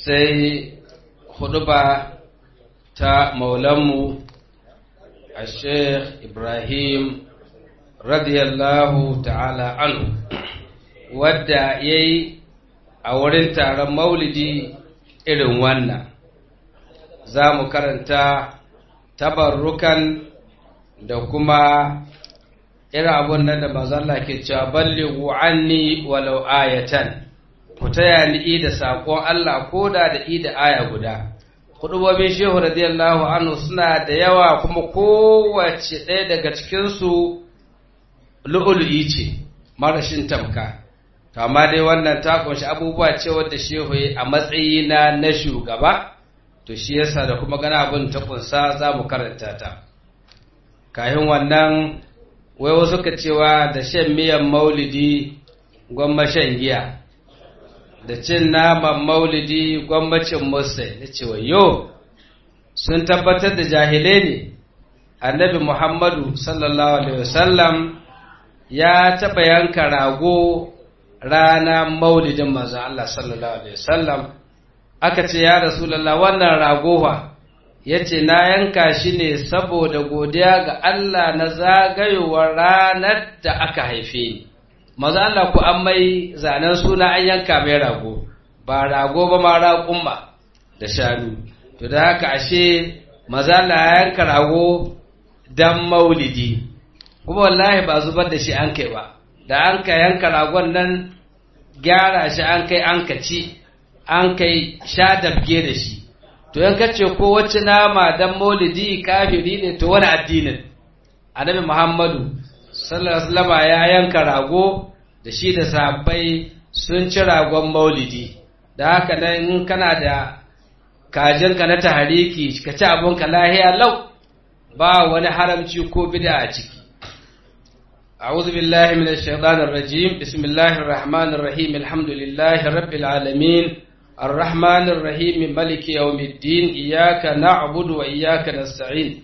sai huduba ta maulanmu a sheikh ibrahim radiyallahu ta'ala anhu wadda ya yi a wurin taron maulidi irin wannan za mu karanta tabarrukan da kuma irin abun nan da mazalla ke cewa ballighu anni walau ayatan ku taya ni da saƙon Allah ko da da da aya guda hudubobin shehu radiyallahu anhu suna da yawa kuma kowace ɗaya daga cikinsu lu'ulu'i ce marashin tamka to amma dai wannan ta kunshi abubuwa ce wadda shehu a matsayi na na shugaba to shi yasa da kuma gana abin ta kunsa za mu karanta ta kayan wannan wai wasu ka cewa da shan miyan maulidi gwamma shan giya da cin naman maulidi gwamnacin musa na cewa yo sun tabbatar da jahilai ne annabi muhammadu sallallahu alaihi wasallam ya taɓa yanka rago rana maulidin manzo Allah sallallahu alaihi wasallam aka ce ya rasulullah wannan ragowa yace na yanka shi ne saboda godiya ga Allah na zagayowar ranar da aka haife ni manzo Allah ku an mai zanen suna an yanka mai rago ba rago ba ma raƙumma da shanu to da haka ashe manzo Allah ya yanka rago dan maulidi kuma wallahi ba zubar da shi an kai ba da an ka yanka ragon nan gyara shi an kai an ka ci an kai sha dabge da shi to yan kace ko wacce nama dan maulidi kafiri ne to wani addinin annabi muhammadu sallallahu alaihi wasallam ya yanka rago da shi da sahabbai sun ci ragon maulidi da haka nan in kana da kajinka na tahariki ka ci abinka lahiya lau ba wani haramci ko bid'a a ciki أعوذ بالله من الشيطان الرجيم بسم الله الرحمن الرحيم الحمد لله رب العالمين الرحمن الرحيم ملك يوم الدين إياك نعبد وإياك نستعين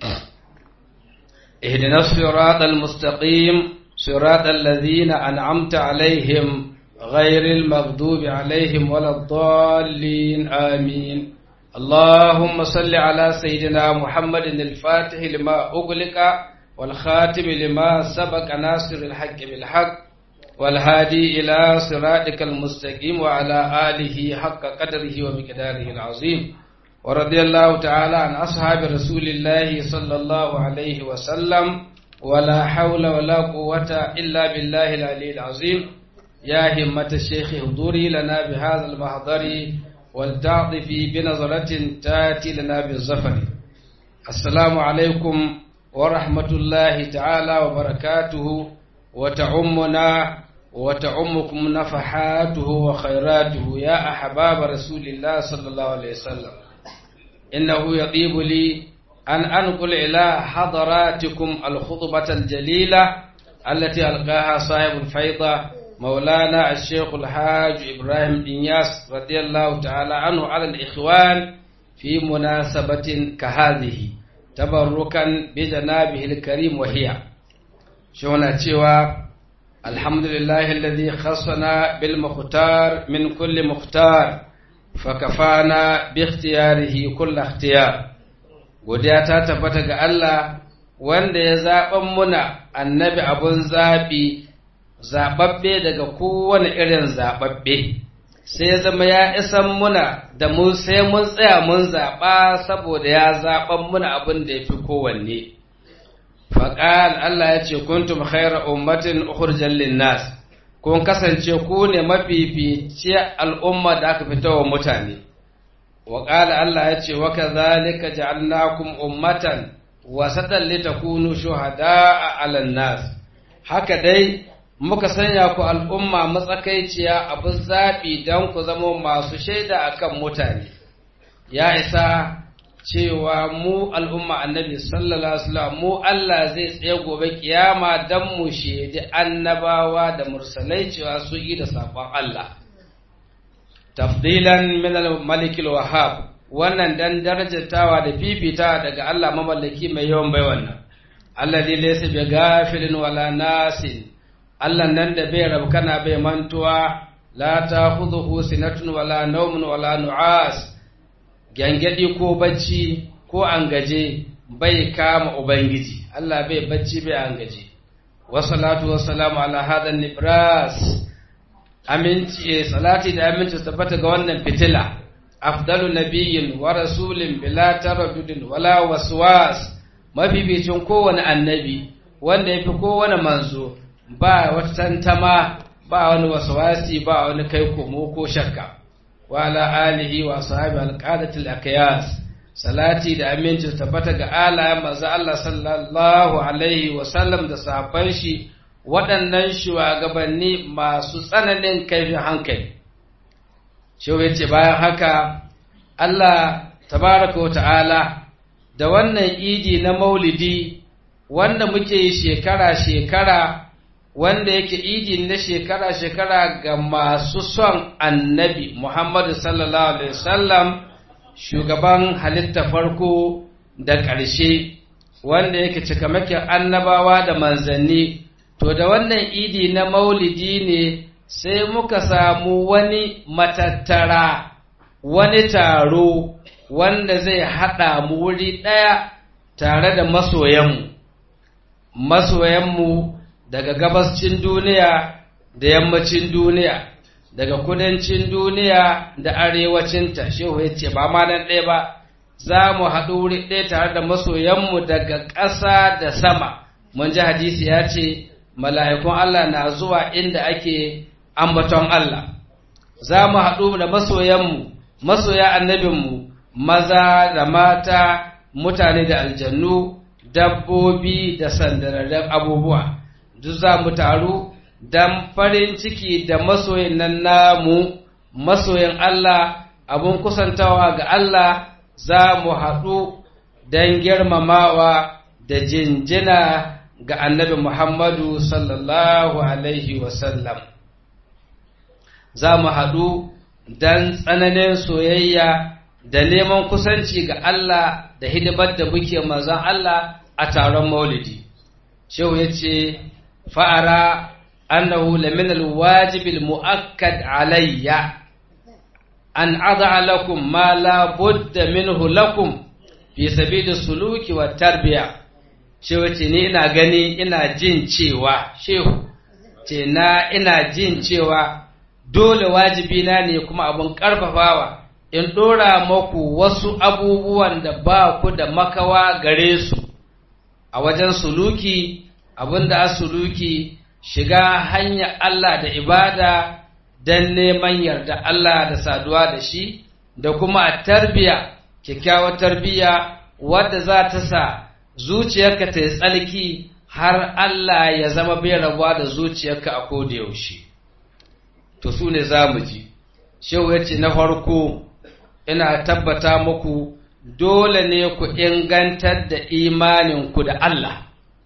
اهدنا الصراط المستقيم صراط الذين أنعمت عليهم غير المغضوب عليهم ولا الضالين آمين اللهم صل على سيدنا محمد الفاتح لما أغلق والخاتم لما سبق ناصر الحق بالحق والهادي إلى صراطك المستقيم وعلى آله حق قدره ومقداره العظيم ورضي الله تعالى عن أصحاب رسول الله صلى الله عليه وسلم ولا حول ولا قوة إلا بالله العلي العظيم يا همة الشيخ اهضري لنا بهذا المحضر ولتعطفي بنظرة تاتي لنا بالظفر السلام عليكم ورحمة الله تعالى وبركاته وتعمنا وتعمكم نفحاته وخيراته يا أحباب رسول الله صلى الله عليه وسلم إنه يطيب لي أن أنقل إلى حضراتكم الخطبة الجليلة التي ألقاها صاحب الفيضة مولانا الشيخ الحاج إبراهيم إنياس رضي الله تعالى عنه على الإخوان في مناسبة كهذه تبركا بجنابه الكريم وهي شونا تشوى الحمد لله الذي خصنا بالمختار من كل مختار فكفانا باختياره كل اختيار godiya ta tabbata ga Allah wanda ya zaɓan muna annabi abun zaɓi zaɓaɓɓe daga kowane irin zaɓaɓɓe sai ya zama ya isan muna da mun sai mun tsaya mun zaɓa saboda ya zaɓan muna abin da ya fi kowanne faƙal Allah ya ce kuntum khaira ummatin ukhrijal linnas kun kasance ku ne mafifici al'umma da aka fita wa mutane wa ƙala Allah ya ce wa kadhalika ja'alnakum ummatan wasatan litakunu shuhada'a 'alan nas haka dai muka sanya ku al'umma matsakaiciya abin zaɓi don ku zama masu shaida akan mutane ya isa cewa mu al'umma annabi sallallahu alaihi wasallam mu Allah zai tsaye gobe kiyama don mu shaidi annabawa da mursalai cewa su yi da saƙon Allah tafdilan min al-malik wahhab wannan dan darajatawa da fifita daga Allah mamallaki mai yawan bai wannan alladhi laysa bi ghafilin wala nasin Allah nan da bai rabkana bai mantuwa la ta'khudhuhu sinatun wala nawmun wala nu'as gangadi ko bacci ko angaje bai kama ubangiji Allah bai bacci bai angaje wa salatu wa salamu ala hadha nibras aminci salati da aminci tabbata ga wannan fitila afdalu nabiyyin wa rasulin bila taraddudin wala waswas mabibicin kowane annabi wanda yafi kowane manzo ba wata tantama ba wani waswasi ba wani kai komo ko shakka wa ala alihi wa sahabi alqadatil aqyas salati da aminci tabbata ga alayen manzo Allah sallallahu alaihi wa sallam da sahabban shi waɗannan shugabanni masu tsananin kaifin hankali Shehu ya ce bayan haka Allah tabaraka wa ta'ala da wannan idi na maulidi wanda muke yi shekara-shekara wanda yake idi na shekara-shekara ga masu son annabi Muhammadu sallallahu Alaihi wasallam shugaban halitta farko da ƙarshe wanda yake cikamakin annabawa da manzanni to da wannan idi na maulidi ne sai muka samu wani matattara wani taro wanda zai haɗa mu wuri ɗaya tare da masoyanmu masoyanmu daga gabascin duniya da yammacin duniya daga kudancin duniya da arewacinta shehu ya ce ba ma nan ɗaya ba za mu haɗu wuri ɗaya tare da masoyanmu daga ƙasa da sama mun ji hadisi ya ce mala'ikun Allah na zuwa inda ake ambaton Allah za mu haɗu da masoyanmu masoya annabinmu maza da mata mutane da aljannu dabbobi da sandararren abubuwa duk za mu taru don farin ciki da masoyin nan namu masoyin Allah abun kusantawa ga Allah za mu haɗu don girmamawa da jinjina ga annabi Muhammadu sallallahu Alaihi wasallam. Za mu haɗu don tsananin soyayya da neman kusanci ga Allah da hidimar da muke mazan Allah a taron maulidi. Shehu ya ce, fa'ara annahu lamin alwajibil mu'akkad alayya an aza lakum ma la budda minhu lakum fi sabili suluki wa tarbiya shehu ce ni ina gani ina jin cewa shehu ce na ina jin cewa dole wajibi na ne kuma abun karfafawa in ɗora maku wasu abubuwan da ba ku da makawa gare su a wajen suluki abin da suluki shiga hanyar Allah da ibada don neman yarda Allah da saduwa da shi da kuma a tarbiya kyakkyawar tarbiya wadda za ta sa zuciyarka ta yi tsalki har Allah ya zama bai rabuwa da zuciyarka a koda yaushe to su ne za mu ji shehu ya ce na farko ina tabbata muku dole ne ku ingantar da imaninku da Allah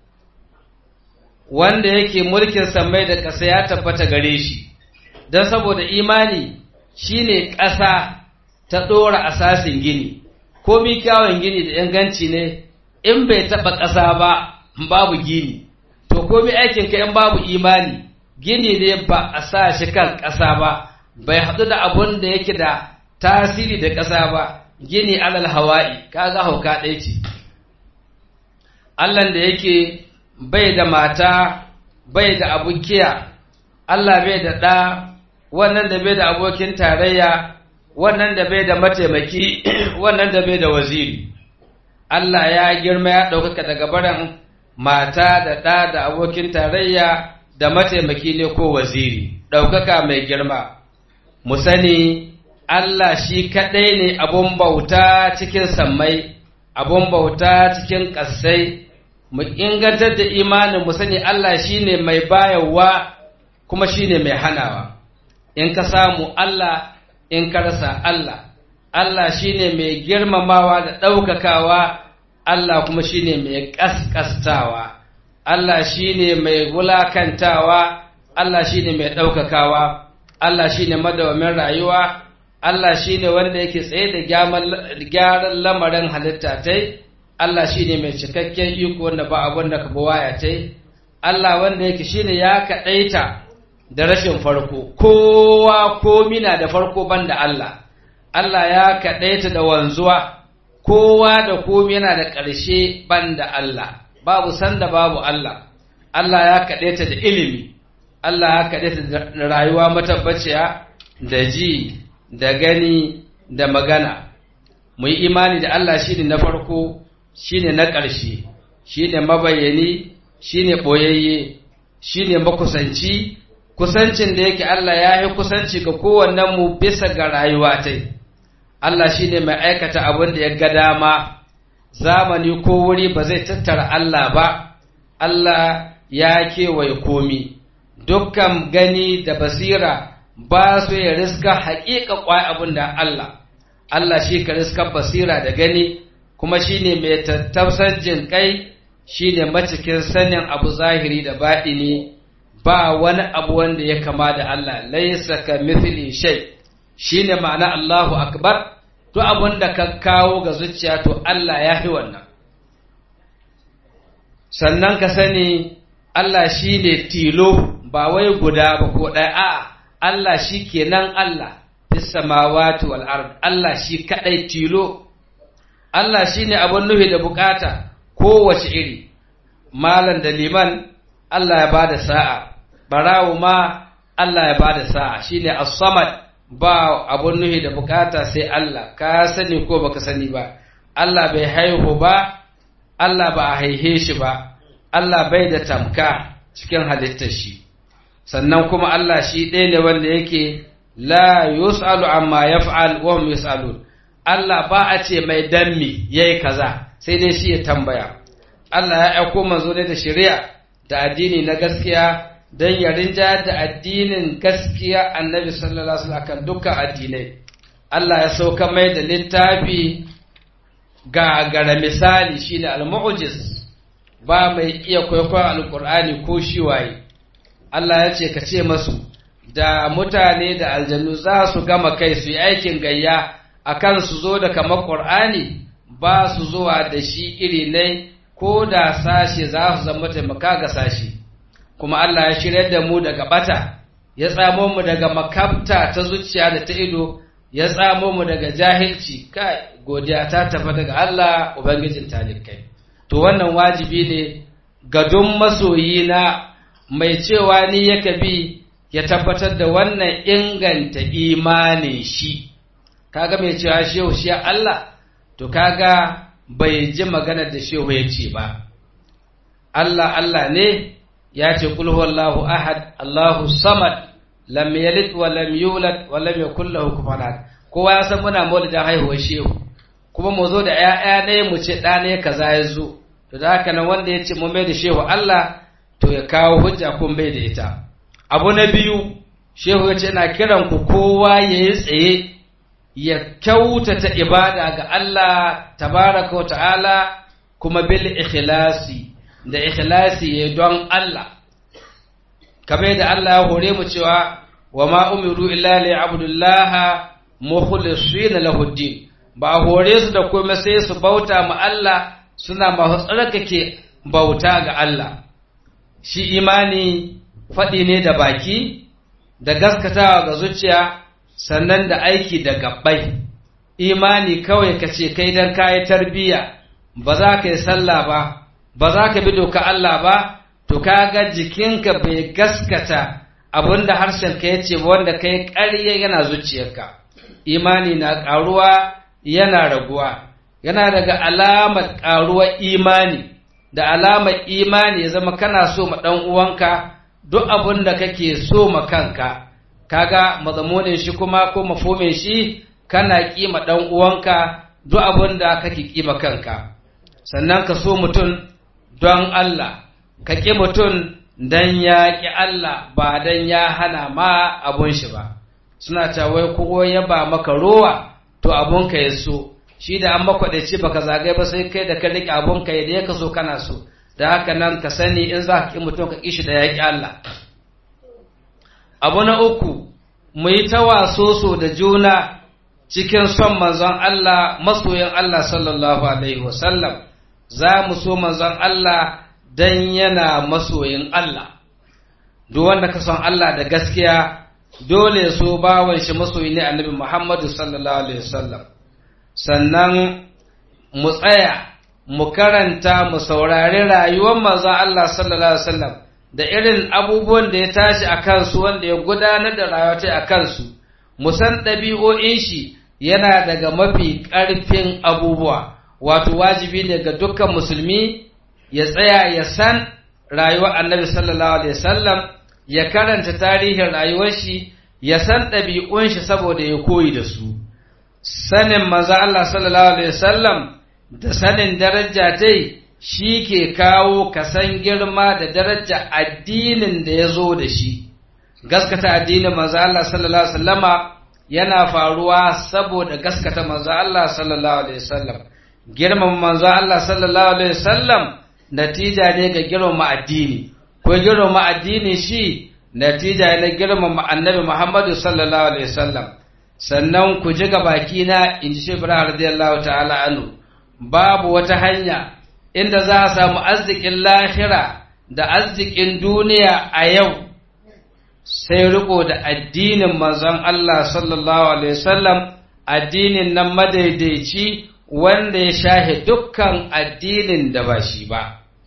wanda yake mulkin samai da ƙasa ya tabbata gare shi don saboda imani shine ƙasa ta ɗora asasin gini komi kyawun gini da inganci ne in bai taɓa ƙasa ba babu gini to komi aikin ka in babu imani gini ne ba a sa shi kan ƙasa ba bai haɗu da abun da yake da tasiri da ƙasa ba gini alal hawa'i kaga hauka ɗaya ce Allah da yake bai da mata bai da abukiya Allah bai da ɗa wannan da bai da abokin tarayya wannan da bai da mataimaki wannan da bai da waziri Allah ya girma ya ɗaukaka daga barin mata da ɗa da abokin tarayya da mataimaki ne ko waziri ɗaukaka mai girma mu sani Allah shi kaɗai ne abun bauta cikin sammai abun bauta cikin ƙasai mu ingantar da imanin mu sani Allah shine mai bayarwa kuma shine mai hanawa in ka samu Allah in ka rasa Allah Allah shine mai girmamawa da ɗaukakawa Allah kuma shine mai ƙasƙastawa Allah shine mai wulakantawa Allah shine mai ɗaukakawa Allah shine madawamin rayuwa Allah shine wanda yake tsaye da gyaran lamarin halitta tai Allah shi ne mai cikakken iko wanda ba abin da ka waya ta Allah wanda yake shi ne ya kaɗaita da rashin farko kowa komi na da farko banda Allah Allah ya kaɗaita da wanzuwa kowa da komi yana da ƙarshe banda Allah babu sanda babu Allah Allah ya kaɗaita da ilimi Allah ya kaɗaita da rayuwa matabbaciya da ji da gani da magana mu yi imani da Allah shine na farko shine na ƙarshe shine mabayyani shine ɓoyayye shine makusanci kusancin da yake Allah ya yi kusanci ga kowannen mu bisa ga rayuwa ta Allah shine mai aikata abin da ya ga dama zamani ko wuri ba zai tattara Allah ba Allah ya kewaye komi dukkan gani da basira ba su ya riska haƙiƙa ƙwai abin da Allah Allah shi ka riska basira da gani kuma shine mai tattausar jin kai shine macikin sanin abu zahiri da baɗini ba wani abu wanda ya kama da Allah laisa ka mithli shay shine ma'ana Allahu akbar to abun da ka kawo ga zuciya to Allah ya fi wannan sannan ka sani Allah shine tilo ba wai guda ba ko ɗaya a'a Allah shi kenan Allah fis samawati wal ard Allah shi kadai tilo Allah shine abun nufi da bukata kowace iri malan da liman Allah ya bada sa'a barawo ma Allah ya bada sa'a shine as-samad ba abun nuhi da bukata sai Allah ka sani ko baka sani ba Allah bai haihu ba Allah ba a haihe shi ba Allah bai da tamka cikin halittar shi sannan kuma Allah shi ɗaya ne wanda yake la yus'alu amma yaf'al wa hum yus'alun Allah ba a ce mai dammi yayi kaza sai dai shi ya tambaya Allah ya aiko manzo ne da shari'a da addini na gaskiya don ya rinja da addinin gaskiya annabi sallallahu alaihi wasallam kan dukkan addinai Allah ya sauka mai da littafi ga gara misali shine al-mu'jiz ba mai iya kwaikwayon alkur'ani ko shi waye Allah ya ce ka ce masu da mutane da aljannu za su gama kai su yi aikin gayya akan su zo da kamar qur'ani ba su zuwa da shi iri ne ko da sashe za su zama taimaka ga sashe kuma Allah ya shirya da mu daga bata ya tsamo mu daga makabta ta zuciya da ta ido ya tsamo mu daga jahilci kai godiya ta tafi daga Allah ubangijin talikai to wannan wajibi ne ga duk masoyi na mai cewa ni yake bi ya tabbatar da wannan inganta imanin shi kaga mai cewa shehu shi Allah to kaga bai ji maganar da shehu ya ce ba Allah Allah ne ya ce kul huwallahu ahad Allahu samad lam yalid wa lam yulad wa lam yakul lahu kufuwan ahad kowa ya san muna maulidin haihuwar shehu kuma mu zo da ƴaƴa ne mu ce ɗa ne kaza ya zo to da haka nan wanda ya ce mu mai da shehu Allah to ya kawo hujja kun bai da ita abu na biyu shehu ya ce ina kiran ku kowa ya yi tsaye ya kyautata ibada ga Allah tabaraka wa ta'ala kuma bil ikhlasi da ikhlasi ya don Allah kamar da Allah ya hore mu cewa wa ma umiru illa li abdullaha mukhlisina lahu din ba hore su da komai sai su bauta ma Allah suna masu tsarkake bauta ga Allah shi imani faɗi ne da baki da gaskatawa ga zuciya sannan da aiki da gabbai imani kawai ka ce kai dan kayi tarbiyya ba za ka yi sallah ba ba za ka bi doka Allah ba to kaga jikinka bai gaskata abinda harshenka ya ce wanda kai ƙarya yana zuciyarka imani na ƙaruwa yana raguwa yana daga alamar ƙaruwar imani da alamar imani ya zama kana so ma ɗan uwanka duk abin da kake so ma kanka kaga mazamunin shi kuma ko mafomin shi kana kima ɗan uwanka duk abin da kake kima kanka sannan ka so mutum don Allah ka ƙi mutum don ya ƙi Allah ba don ya hana ma abun shi ba suna wai kowa ya ba maka rowa to abun ka ya so shi da an makwaɗaci baka zagaye ba sai kai da ka riƙe abun ka da ya ka so kana so da haka nan ka sani in za ka ƙi mutum ka ƙi shi da ya ƙi Allah abu na uku mu yi ta wasoso da juna cikin son manzon Allah masoyin Allah sallallahu alaihi wasallam za mu so manzon Allah dan yana masoyin Allah duk wanda ka son Allah da gaskiya dole so bawan shi masoyi ne annabi Muhammadu sallallahu alaihi wasallam sannan mu tsaya mu karanta mu saurari rayuwar manzon Allah sallallahu alaihi wasallam da irin abubuwan da ya tashi a kansu wanda ya gudanar da rayuwa a kansu mu san ɗabi'o'in shi yana daga mafi ƙarfin abubuwa wato wajibi ne ga dukkan musulmi ya tsaya ya san rayuwar annabi sallallahu alaihi wasallam ya karanta tarihin rayuwar shi ya san ɗabi'un shi saboda ya koyi da su sanin manzo Allah sallallahu alaihi wasallam da sanin daraja tai shi ke kawo kasan girma da daraja addinin da ya zo da shi gaskata addinin manzo Allah sallallahu alaihi wasallama yana faruwa saboda gaskata manzo Allah sallallahu alaihi wasallam girmama manzo Allah sallallahu alaihi wasallam natija ne ga girmama addini ko girmama addini shi natija ne girmama annabi Muhammadu sallallahu alaihi wasallam sannan ku ji ga baki na in ji Ibrahim radiyallahu ta'ala anhu babu wata hanya inda za a samu arzikin lahira da arzikin duniya a yau sai riko da addinin manzon Allah sallallahu alaihi wasallam addinin nan madaidaici wanda ya shahe dukkan addinin da ba shi ba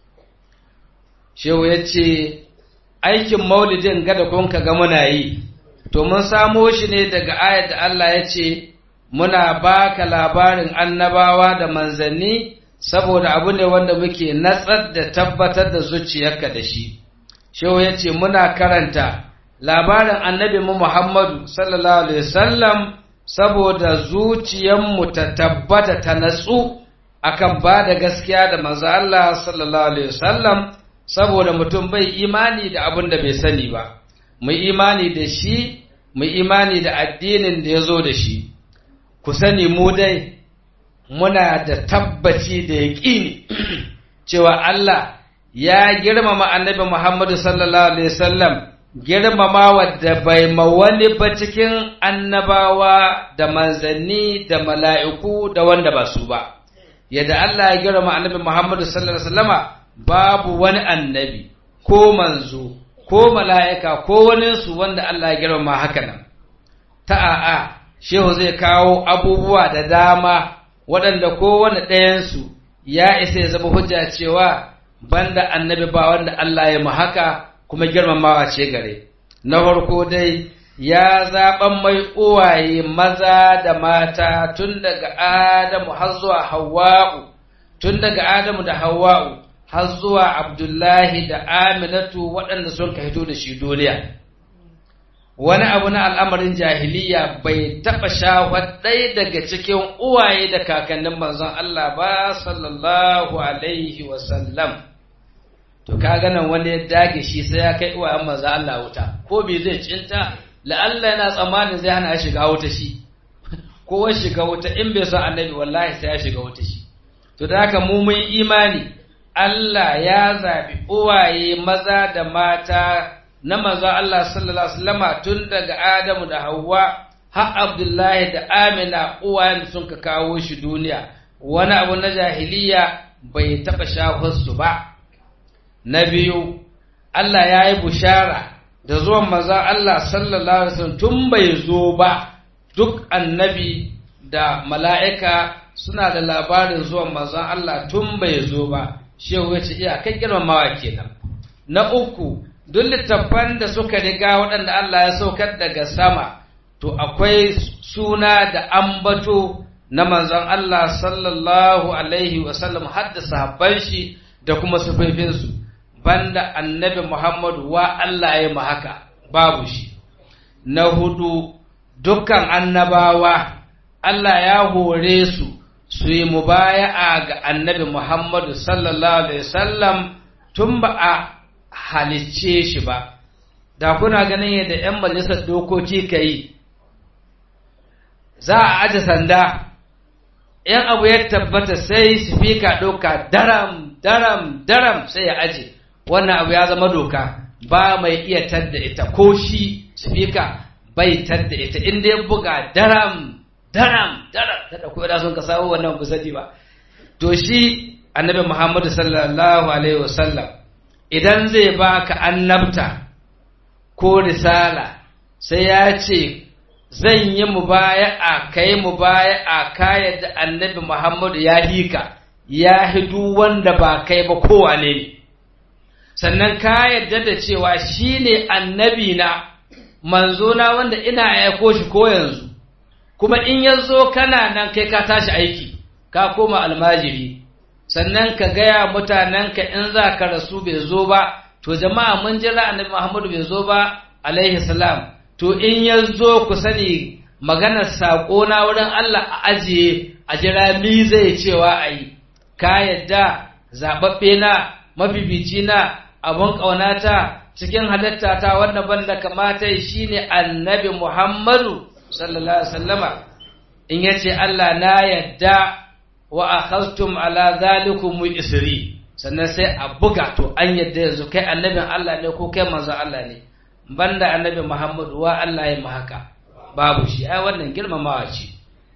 shehu ya ce aikin maulidin gada kun ka ga muna yi to mun samo shi ne daga ayat da Allah ya ce muna baka labarin annabawa da manzanni saboda abu ne wanda muke natsar da tabbatar da zuciyarka da shi shehu ya ce muna karanta labarin annabi mu Muhammadu sallallahu alaihi wasallam saboda zuciyarmu ta tabbata ta natsu akan ba da gaskiya da manzo Allah sallallahu alaihi wasallam saboda mutum bai imani da abin da bai sani ba mu imani da shi mu imani da addinin da ya zo da shi ku sani mu dai muna da tabbaci da yaƙini cewa Allah ya girmama annabi Muhammadu sallallahu alaihi wasallam girmama wadda bai ma wani ba cikin annabawa da manzanni da mala'iku da wanda ba su ba yadda Allah ya girmama annabi Muhammadu sallallahu alaihi wasallama babu wani annabi ko manzo ko mala'ika ko waninsu wanda Allah ya girmama haka nan ta'a shehu zai kawo abubuwa da dama waɗanda kowane ɗayansu ya isa ya zama hujja cewa banda annabi ba wanda Allah ya haka kuma girmamawa ce gare na farko dai ya zaɓan mai uwaye maza da mata tun daga Adamu har zuwa Hawwa'u tun daga Adamu da Hawwa'u har zuwa Abdullahi da Aminatu waɗanda sun ka hito da shi duniya wani abu na al'amarin jahiliya bai taɓa shawar ɗaya daga cikin uwaye da kakannin manzon Allah ba sallallahu alaihi wasallam. To, ka ganin wani ya dage shi sai ya kai uwayen manzon Allah wuta, ko bai zai cinta, la'alla yana tsammanin zai hana shiga wuta shi, ko wani shiga wuta in bai son annabi wallahi sai ya shiga wuta shi. To, da haka mu mun imani, Allah ya zaɓi uwaye maza da mata na manzo Allah sallallahu alaihi wasallama tun daga Adamu da Hawwa har Abdullahi da Amina uwayen sun ka kawo shi duniya wani abu na jahiliya bai taɓa shafar su ba na biyu Allah ya yi bushara da zuwan manzo Allah sallallahu alaihi wasallam tun bai zo ba duk annabi da mala'ika suna da labarin zuwan manzon Allah tun bai zo ba shehu ya ce iya kai girmamawa kenan na uku duk littattafan da suka riga waɗanda Allah ya saukar daga sama to akwai suna da ambato na manzon Allah sallallahu alaihi wasallam har da sahabban shi da kuma sufafinsu banda annabi Muhammadu wa Allah ya haka babu shi na hudu dukkan annabawa Allah ya hore su su yi mubaya'a ga annabi Muhammadu sallallahu alaihi wasallam tun ba a halicce shi ba, da kuna ganin yadda ‘yan majalisar dokoki ka yi, za a aje sanda, ‘yan abu ya tabbata sai sifika ɗauka daram, daram, daram sai ya aje, wannan abu ya zama doka, ba mai iya tadda ita, ko shi sifika bai tadda ita, inda ya buga daram, daram, daram, ta ɗauko da sun ka samu wannan busadi ba. To shi annabi Muhammadu sallallahu Alaihi wasallam idan zai baka annabta ko risala sai ya ce zan yi mubaya'a kai mubaya'a ka yadda annabi Muhammadu ya hika ya hidu wanda ba kai ba kowane ne sannan ka yadda da cewa shi ne annabi na manzona wanda ina aiko shi ko yanzu kuma in ya zo kana nan kai ka tashi aiki ka koma almajiri sannan ka gaya mutanenka in za ka rasu bai zo ba to jama'a mun jira annabi Muhammadu bai zo ba alaihi salam to in ya zo ku sani maganar saƙo na wurin Allah a ajiye a jira mi zai cewa a yi ka yadda zaɓaɓɓe na mafifici na abun ƙaunata cikin halitta ta wanda banda kamata shi ne annabi Muhammadu sallallahu alaihi wasallama in ya ce Allah na yadda wa akhadtum ala zalikum isri sannan sai a buga to an yadda yanzu kai annabin Allah ne ko kai manzon Allah ne banda annabi Muhammadu wa Allah ya haka babu shi ai wannan girmamawa ce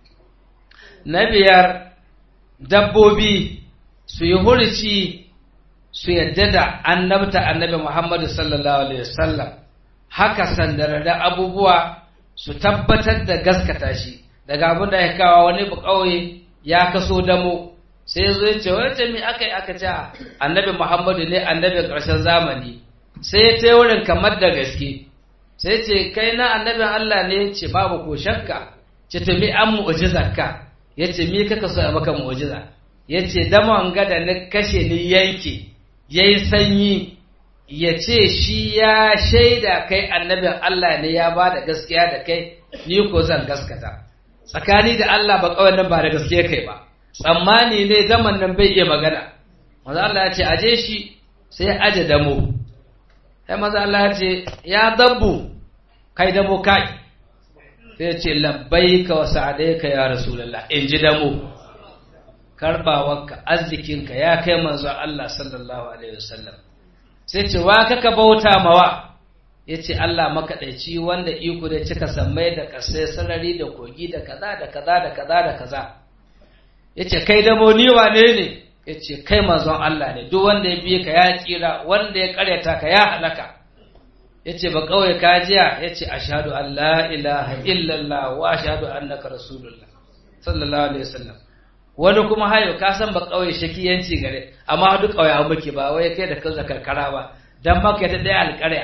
na biyar dabbobi su yi hurci su yadda da annabta annabi Muhammadu sallallahu alaihi wasallam haka sandararren abubuwa su tabbatar da gaskata shi daga abin da ya kawo wani ƙauye ya kaso damo sai ya zo ya ce wani me aka yi aka ce annabi Muhammadu ne annabin ƙarshen zamani sai ya ta wurin kamar da gaske sai ce kai na annabin Allah ne ce babu ko shakka ce to mi an mu'jizarka ya ce mi kaka so a maka mu'jiza ya ce damon gada na kashe ni yanke ya yi sanyi ya ce shi ya shaida kai annabin Allah ne ya ba da gaskiya da kai ni ko zan gaskata tsakani da Allah ba kawai nan ba da gaskiya kai ba tsammani ne zaman nan bai iya magana maza Allah ya ce aje shi sai aje damo sai maza Allah ya ce ya dabbu kai damo kai sai ce labbaika wa sa'adaika ya rasulullah in ji damo karbawarka arzikinka ya kai manzon Allah sallallahu alaihi wasallam sai ce wa kaka bauta mawa yace Allah makaɗaici wanda iko da cika sammai da kasai sarari da kogi da kaza da kaza da kaza da kaza yace kai da ni wane ne yace kai manzon Allah ne duk wanda ya bi ka ya tsira wanda ya karyata ka ya halaka yace ba kawai ka jiya yace ashhadu an la ilaha illallah wa ashhadu annaka rasulullah sallallahu alaihi wasallam wani kuma hayo ka san ba kauye shakiyanci gare amma duk kauye an muke ba wai kai da kanka karkara ba dan maka ta daya alƙarya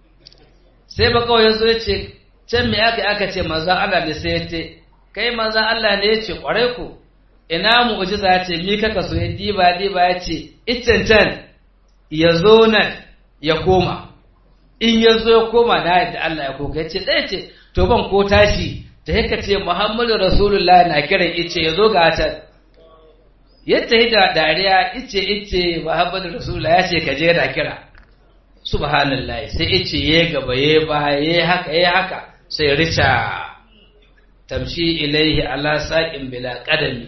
sai ba kauye zo yace can me aka aka ce manzon Allah ne sai yace kai manzon Allah ne yace kware ku ina mu'jiza yace mi kaka so diba diba yace iccen can ya zo nan ya koma in ya zo ya koma da yadda Allah ya koka yace dai ce to ban ko tashi da yake ce Muhammadu Rasulullah na kiran ice ya zo ga ta yadda yi da dariya ice ice Muhammadu Rasulullah ya ce ka je da kira subhanallah sai ice ya gaba ya ba ya haka ya haka sai rica tamshi ilaihi ala saqin bila qadami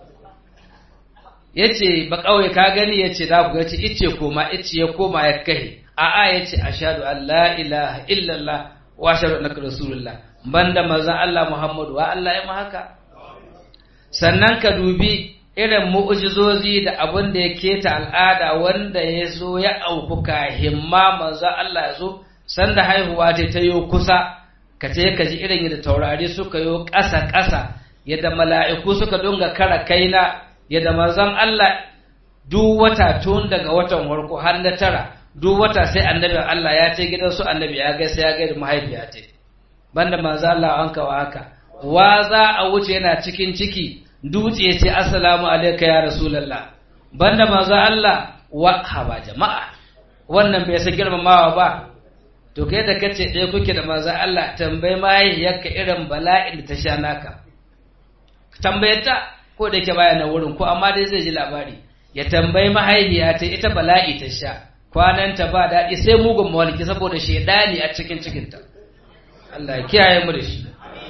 yace ba kawai ka gani yace da ku yace ice koma ice ya koma ya kai a'a yace ashhadu an la ilaha illallah wa ashhadu annaka rasulullah banda manzon Allah Muhammadu wa Allah ya ma haka sannan ka dubi irin mu'ujizozi da abin da ya keta al'ada wanda ya zo ya auku himma manzo Allah ya zo sanda haihuwa ta ta yi kusa ka ce ka ji irin yadda taurari suka yi ƙasa ƙasa yadda mala'iku suka dunga kara kaina yadda manzon Allah duk wata tun daga watan farko har na tara duk wata sai annabi Allah ya ce gidan su annabi ya gaisa ya gaida mahaifiya ce banda manzo Allah an kawo haka wa za a wuce yana cikin ciki dutse ce assalamu alaika ya rasulallah banda manzo Allah wa haba jama'a wannan bai san girmamawa ba to kai da kace ɗaya kuke da manzo Allah tambayi mahaifiyarka irin bala'in da ta sha naka tambaye ta ko da ke baya na wurin ko amma dai zai ji labari ya tambayi mahaifiya ta ita bala'i ta sha kwananta ba daɗi sai mugun mawalki saboda shaidani a cikin cikinta Allah ya kiyaye mu da shi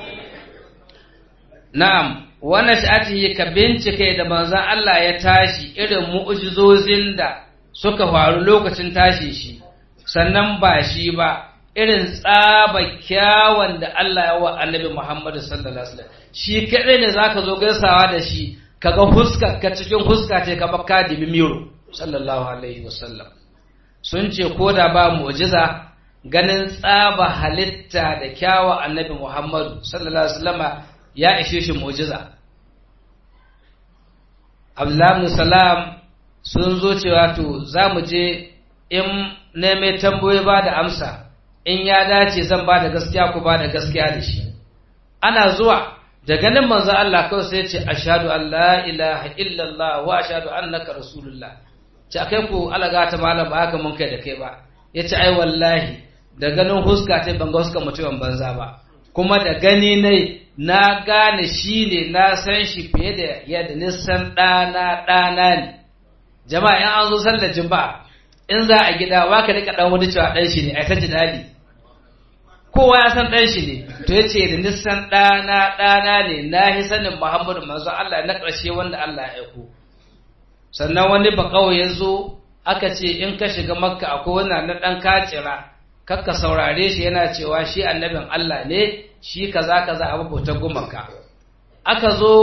na'am wannan sha'atihi ka bincike da manzon Allah ya tashi irin mu'jizozin da suka faru lokacin tashi shi sannan ba shi ba irin tsaba kyawun da Allah ya wa annabi Muhammad sallallahu alaihi wasallam shi kadai ne zaka zo gaisawa da shi kaga huska ka cikin huska ce ka baka dibi miro sallallahu alaihi wasallam sun ce ko da ba mu'jiza ganin tsaba halitta da kyawa annabi Muhammadu sallallahu alaihi wasallama ya ishe shi mu'jiza Abdullahi Salam sun zo cewa to za mu je in neme tambayoyi ba da amsa in ya dace zan ba da gaskiya ku ba da gaskiya da shi ana zuwa da ganin manzo Allah kawai sai ce ashhadu an la ilaha illallah wa ashhadu annaka rasulullah ce akai ku alaga ta malam ba haka mun kai da kai ba yace ai wallahi da ganin huska ta ban ga huska mutumin banza ba kuma da gani ne na gane shi ne na san shi fiye da yadda nisan ɗana ɗana ne jama'a in an zo sallar juma'a in za a gida wa ka rika dan wani cewa dan shi ne ai ta jidali kowa ya san dan shi ne to yace da nisan ɗana ɗana ne na hi sanin Muhammadu manzo Allah na ƙarshe wanda Allah ya aiko sannan wani ba kawai ya zo aka ce in ka shiga makka akwai wani na ɗan kacira kakka saurare shi yana cewa shi annabin Allah ne shi kaza kaza abu bautar gumaka aka zo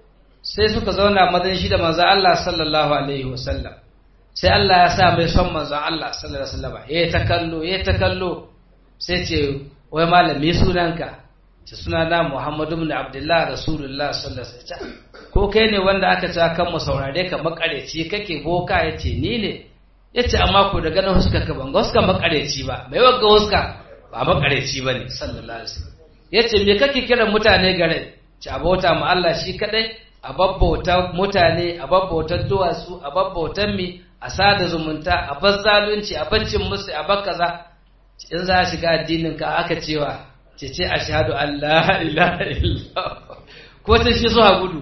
sai suka zauna madan shi da manzo Allah sallallahu alaihi wasallam sai Allah ya sa mai son manzo Allah sallallahu alaihi wasallam ya ta kallo ya ta kallo sai ce wai malami sunanka ce sunana Muhammadu ibn Abdullah Rasulullah sallallahu alaihi wasallam ko kai ne wanda aka ce kan mu saurare ka makareci kake boka yace ni ne yace amma ko da ganin huska ka ban huska makareci ba mai wagga huska ba makareci bane sallallahu alaihi wasallam yace me kake kiran mutane gare ci abota mu Allah shi kadai a babbauta mutane a babbautar duwatsu a babbautar mi a sada zumunta a bar zalunci a baccin musu a bar kaza in za a shiga addinin ka aka cewa ce ce ashhadu an la ilaha illallah ko ta shi zuwa gudu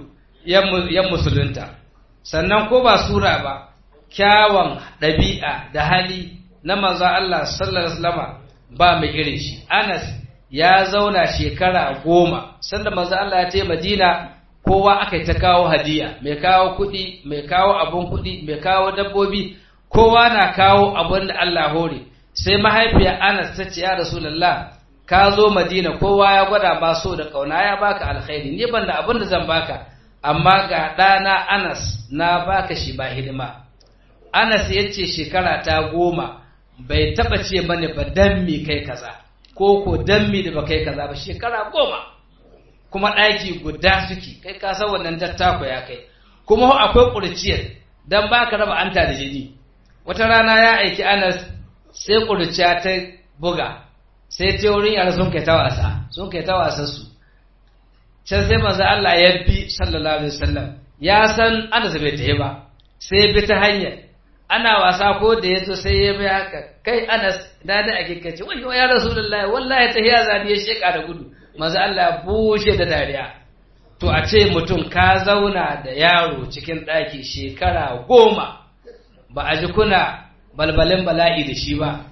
yan musulunta sannan ko ba sura ba kyawun ɗabi'a da hali na manzo Allah sallallahu alaihi wasallam ba mai irin shi Anas ya zauna shekara goma sanda manzo Allah ya ce Madina kowa aka ta kawo hadiya mai kawo kuɗi mai kawo abun kuɗi mai kawo dabbobi kowa na kawo abun da Allah hore sai mahaifiyar Anas ta ce ya Rasulullah ka zo Madina kowa ya gwada ma so da kauna ya baka alkhairi ni ban da abin da zan baka amma ga ɗana Anas na baka shi ba hidima Anas ya ce shekara ta goma bai taɓa ce mani ba dan mi kai kaza ko ko dan mi da ba kai kaza ba shekara goma kuma ɗaki guda suke kai ka san wannan dattako ya kai kuma akwai ƙurciyar dan ba ka raba anta da jini wata rana ya aiki Anas sai ƙurciya ta buga sai ta wurin yara sun kai ta wasa sun kai ta wasa su can sai manzo Allah ya bi sallallahu alaihi wasallam ya san Anas bai tafi ba sai bi ta hanyar ana wasa ko da yazo sai ya bi haka kai Anas da da ake kace wai ya Rasulullahi wallahi tahiya zani ya sheka da gudu manzo Allah ya bushe da dariya to a ce mutum ka zauna da yaro cikin ɗaki shekara goma ba a ji kuna balbalin bala'i da shi ba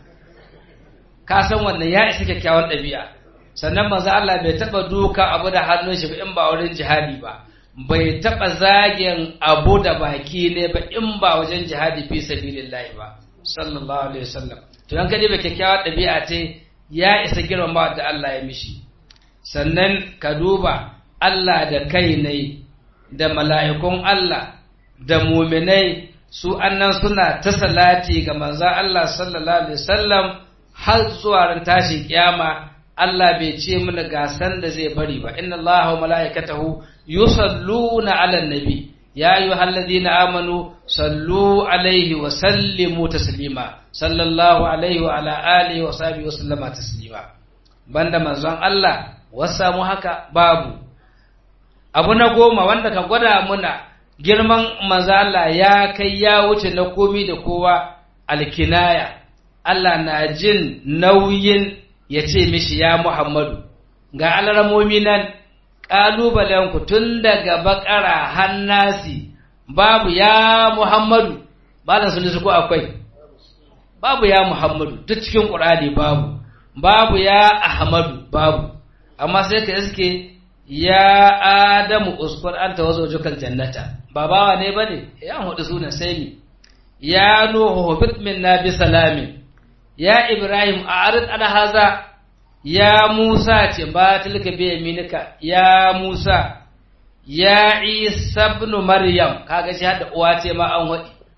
ka san wannan ya isa kyakkyawan ɗabi'a sannan manzo Allah bai taɓa duka abu da hannun shi ba in ba wurin jihadi ba bai taɓa zagin abu da baki ne ba in ba wajen jihadi fi sabilillahi ba sallallahu alaihi wasallam to dan kaje bai kyakkyawar ɗabi'a ce ya isa girmama da Allah ya mishi sannan ka duba Allah da kai ne da mala'ikun Allah da muminai su annan suna ta salati ga manzon Allah sallallahu alaihi wasallam har zuwa ran tashin kiyama Allah bai ce mana gasan da zai bari ba inna Allah wa mala'ikatahu yusalluna 'alan nabi ya ayyuhalladhina amanu sallu alaihi wa sallimu taslima sallallahu alaihi wa ala alihi wa sahbihi wa sallama taslima banda manzon Allah wasa mu haka babu abu na goma wanda ka gwada muna girman manzo Allah ya kai ya wuce na komi da kowa alkinaya Allah na jin nauyin ya ce mishi ya Muhammadu, ga alramomi nan ƙalubalenku tun daga bakara hannasi babu ya Muhammadu, ba da su ko akwai, babu ya Muhammadu duk cikin ƙurani babu, babu ya Ahmadu babu, amma sai ka iske ya Adamu uskur an ta wazo jukan jannata, ba bawa ne ba ne, ya hudu sunan sai mi, ya Nuhu hubit min na bi salamin. ya Ibrahim a arid ana haza ya Musa ce ba tilka bi yaminika ya Musa ya Isa ibn Maryam kaga shi hada uwa ce ma an wadi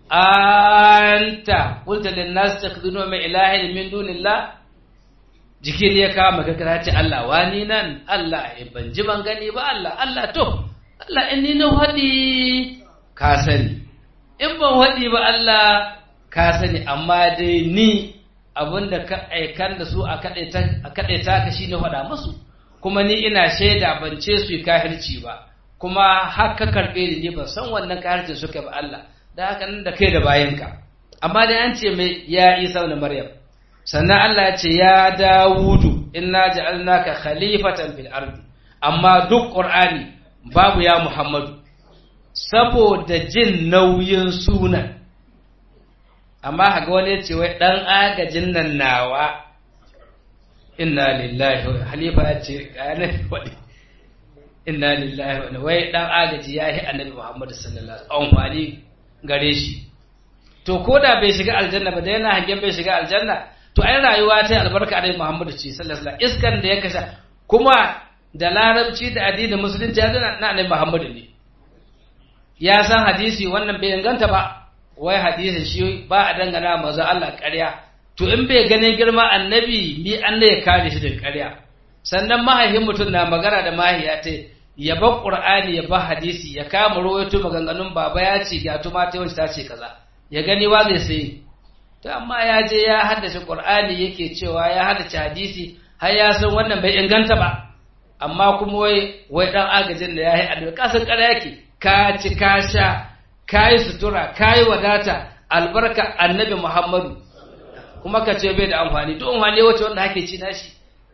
anta qulta lin nas takhudunu min ilahin min dunillah jikin ya kama ka kira ce Allah wani nan Allah eh, ban ji ban gani ba Allah Allah to Allah in ni na wadi ka sani in ban wadi ba Allah ka sani amma dai ni abinda ka aikan da su a kaɗai ta ka shi ne faɗa musu kuma ni ina shaida ban ce su yi kahirci ba kuma har ka karɓe ni ne ban san wannan kahircin suka ba Allah da haka nan da kai da bayanka amma dai an ce mai ya isa da maryam sannan Allah ya ce ya dawudu inna ja'alnaka khalifatan fil ardi amma duk qur'ani babu ya muhammadu saboda jin nauyin sunan amma haga wani ya ce wai ɗan agajin nan nawa inna lillahi wa halifa ya ce ƙayanar waɗi inna lillahi wa wai ɗan agaji ya yi annabi muhammadu sallallahu alaihi wasallam amfani gare shi to ko da bai shiga aljanna ba da yana hangen bai shiga aljanna to ai rayuwa ta albarka annabi muhammadu ce sallallahu alaihi wasallam iskan da ya kasha kuma da larabci da addinin musulunci ya zana na annabi muhammadu ne ya san hadisi wannan bai inganta ba wai hadisin shi ba a dangana maza Allah ƙarya to in bai ganin girma annabi mi an ya kare shi daga ƙarya sannan mahaifin mutum na magana da mahiya ta ya ba qur'ani ya ba hadisi ya kama rawaito maganganun baba ya ce ga tuma ta wacce ta ce kaza ya gani wa zai sai to amma ya je ya haddace qur'ani yake cewa ya haddace hadisi har ya san wannan bai inganta ba amma kuma wai wai dan agajin da ya yi annabi kasan ƙarya yake ka ci ka sha kayi sutura kayi wadata albarka annabi Muhammadu kuma ka ce bai da amfani duk amfani wace wanda ake ci nashi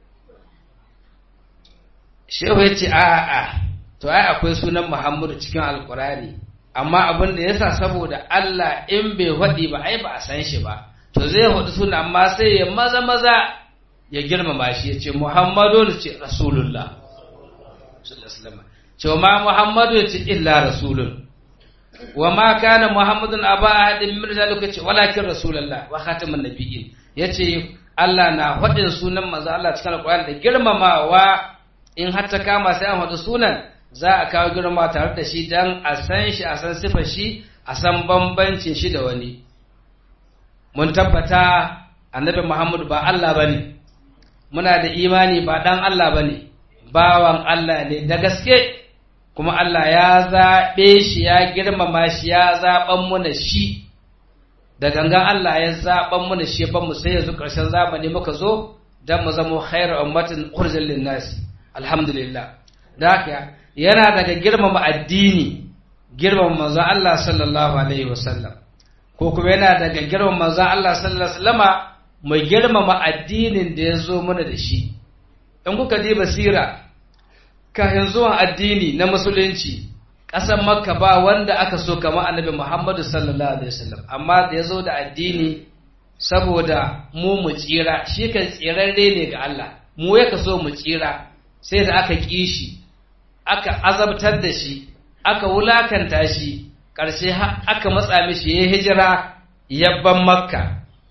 shehu ya ce a a to ai akwai sunan Muhammadu cikin alkurani amma abin da yasa saboda Allah in bai faɗi ba ai ba a san shi ba to zai faɗi suna amma sai ya maza maza ya girmama shi ya ce Muhammadu ce Rasulullah sallallahu alaihi wasallam ce ma Muhammadu ya ce illa rasulun wa ma kana muhammadun aba ahadin min rijalikum yace walakin rasulullah wa khatamun nabiyyin yace Allah na faɗin sunan manzo Allah cikin alƙur'ani da girmamawa in har ta kama sai an faɗi sunan za a kawo girma tare da shi dan a san shi a san sifar shi a san bambancin shi da wani mun tabbata annabi Muhammad ba Allah bane muna da imani ba dan Allah bane bawan Allah ne da gaske kuma Allah ya zaɓe shi ya girmama shi ya zaɓan muna shi da gangan Allah ya zaɓan muna shi ban mu sai yanzu ƙarshen zamani muka zo don mu zama khairu ummatin ukhrijal linnas alhamdulillah da haka yana daga girmama addini girmama manzon Allah sallallahu alaihi wasallam ko kuma yana daga girmama manzon Allah sallallahu alaihi wasallama mu girmama addinin da ya zo mana da shi in kuka ji basira kafin zuwan addini na musulunci ƙasar makka ba wanda aka so kamar annabi muhammadu sallallahu alaihi wasallam amma da ya zo da addini saboda mu mu tsira shi kan tsirarre ne ga Allah mu ya so mu tsira sai da aka ƙi shi aka azabtar da shi aka wulakanta shi ƙarshe aka matsa mishi ya hijira yabban makka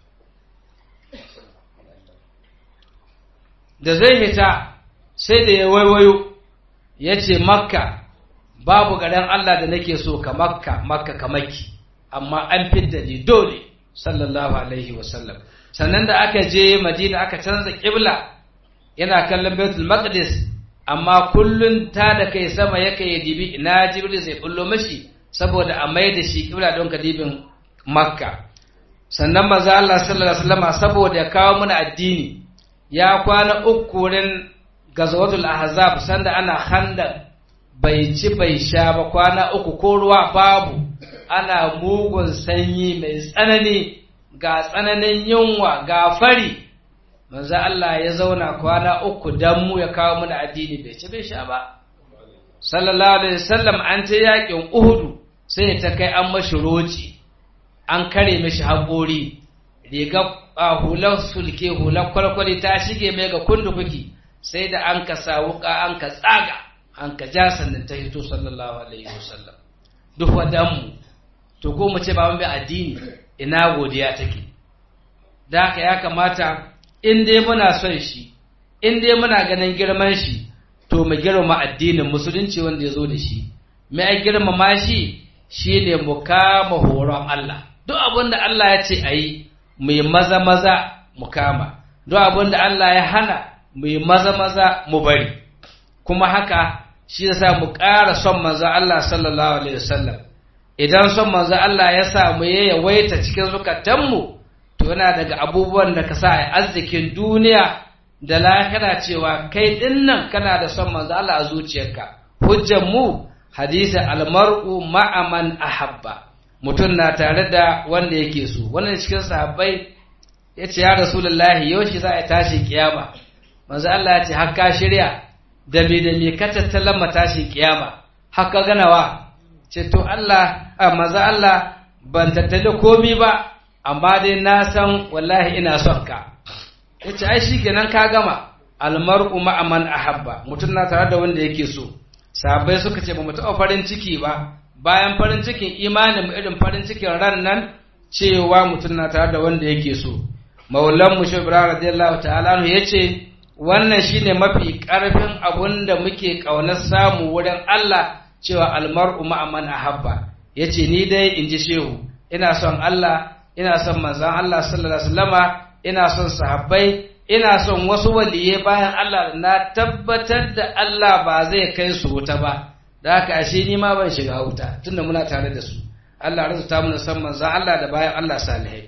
da zai hita sai da ya waiwayo ya ce makka babu garin Allah da nake so ka makka makka ka maki amma an fidda ni dole sallallahu alaihi wasallam sannan da aka je madina aka canza kibla yana kallon baitul maqdis amma kullun ta da kai sama ya kai dibi ina jibril zai bullo mashi saboda a mai da shi kibla don kadibin makka sannan maza Allah sallallahu alaihi wasallam saboda ya kawo mana addini ya kwana uku wurin gazawatul ahzab sanda ana khandaq bai ci bai sha ba kwana uku ko ruwa babu ana mugun sanyi mai tsanani ga tsananin yunwa ga fari manzo Allah ya zauna kwana uku dan mu ya kawo mana addini bai ci bai sha ba sallallahu alaihi wasallam an ta yakin uhudu sai ta kai an mashi roci an kare mishi haƙori riga hular sulke hular kwalkwali ta shige mai ga kundukuki sai da an ka sa wuka an ka tsaga an ka ja sannan ta hito sallallahu alaihi wasallam duk wadanmu to ko mu ce ba mun bi addini ina godiya take da haka ya kamata in dai muna son shi in dai muna ganin girman shi to mu girma addinin musulunci wanda ya zo da shi mai girmama shi shine mu kama horon Allah duk abin da Allah ya ce a yi mu yi maza maza mu kama duk abin da Allah ya hana mu yi maza maza mu bari kuma haka shi yasa mu ƙara son manzo Allah sallallahu alaihi wasallam idan son manzo Allah ya sa mu ya yawaita cikin zukatanmu to yana daga abubuwan da ka sa a arzikin duniya da lahira cewa kai dinnan kana da son manzo Allah a zuciyarka hujjar mu hadisi almar'u ma'a man ahabba mutum na tare da wanda yake so wannan cikin sahabbai ya ce ya rasulullahi yaushe za a tashi kiyama manzo Allah ya ce har ka shirya da me da me ka tattalan matashin kiyama har ka ganawa ce to Allah a maza Allah ban tattali komi ba amma dai na san wallahi ina son ka yace ai shikenan ka gama almar'u ma'a man ahabba mutum na tare da wanda yake so sahabbai suka ce ba mu taɓa farin ciki ba bayan farin cikin imanin mu irin farin cikin ran nan cewa mutum na tare da wanda yake so maulan mu shubra radiyallahu ta'ala anhu yace wannan shine mafi karfin abun da muke kaunar samu wurin Allah cewa almar'u ma'a man ahabba yace ni dai in ji shehu ina son Allah ina son manzon Allah sallallahu alaihi wasallama ina son sahabbai ina son wasu waliye bayan Allah na tabbatar da Allah ba zai kai su wuta ba da haka ashe ni ma ban shiga wuta tunda muna tare da su Allah arzuta mu san manzon Allah da bayan Allah salihai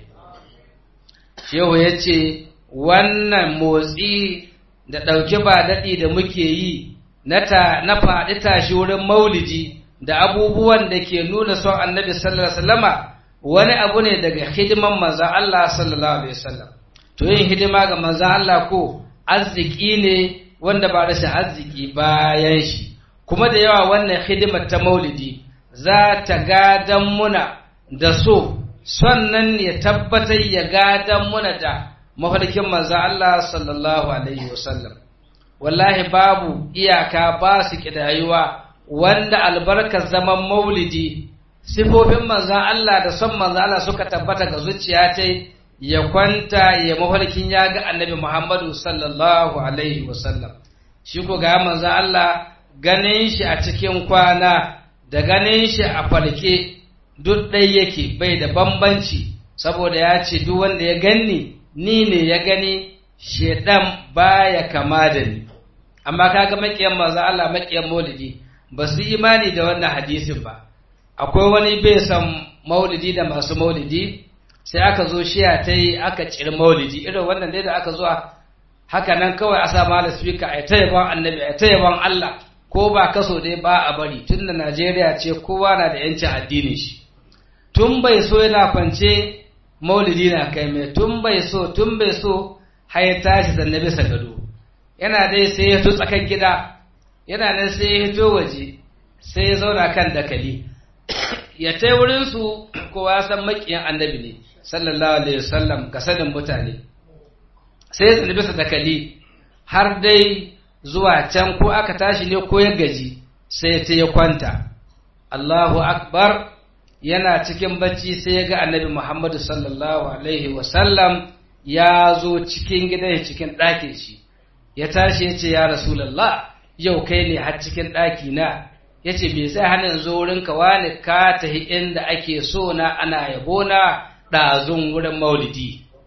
shehu yace wannan motsi da ɗauki ba daɗi da muke yi na faɗi tashi wurin maulidi da abubuwan da ke nuna son annabi sallallahu alaihi wasallama wani abu ne daga hidiman manzan Allah sallallahu alaihi wasallam to yin hidima ga manzan Allah ko arziki ne wanda ba rashin arziki bayan shi kuma da yawa wannan hidimar ta maulidi za ta gadan muna da so son nan ya tabbatar ya gadan muna da mafarkin manzo Allah sallallahu alaihi wasallam wallahi babu iyaka ba su kidayuwa wanda albarkar zaman maulidi sifofin manzo Allah da son manzo Allah suka tabbata ga zuciya ta ya kwanta ya mafarkin ya ga annabi Muhammadu sallallahu alaihi wasallam shi ko ga manzo Allah ganin shi a cikin kwana da ganin shi a farke duk ɗai yake bai da bambanci saboda ya ce duk wanda ya ganni ni ne ya gani shedan baya kama da ni amma kaga makiyan manzo Allah makiyan maulidi ba su imani da wannan hadisin ba akwai wani bai san maulidi da masu maulidi sai aka zo shiya ta yi aka ciri maulidi irin wannan dai da aka zuwa haka nan kawai a sa mala speaker a ta yaban annabi a ta yaban Allah ko ba kaso dai ba a bari tun da Najeriya ce kowa na da yancin addinin shi tun bai so yana kwance maulidi na kai mai tun bai so tun bai so har ya tashi zanne bisa gado yana dai sai ya fito tsakan gida yana nan sai ya fito waje sai ya zauna kan dakali ya tai wurin su kowa san makiyan annabi ne sallallahu alaihi wasallam ga sanin mutane sai ya zanne bisa dakali har dai zuwa can ko aka tashi ne ko ya gaji sai ta ya kwanta Allahu akbar yana cikin bacci sai ya ga annabi Muhammadu sallallahu Alaihi wasallam ya zo cikin gidan cikin ɗakin shi, ya tashi ya ce, Ya Rasulallah, yau kai ne har cikin ɗaki na, ya ce, Bai sai hannun zo wurin ka wani ka tahi inda ake so na ana yabo na ɗazun wurin maulidi.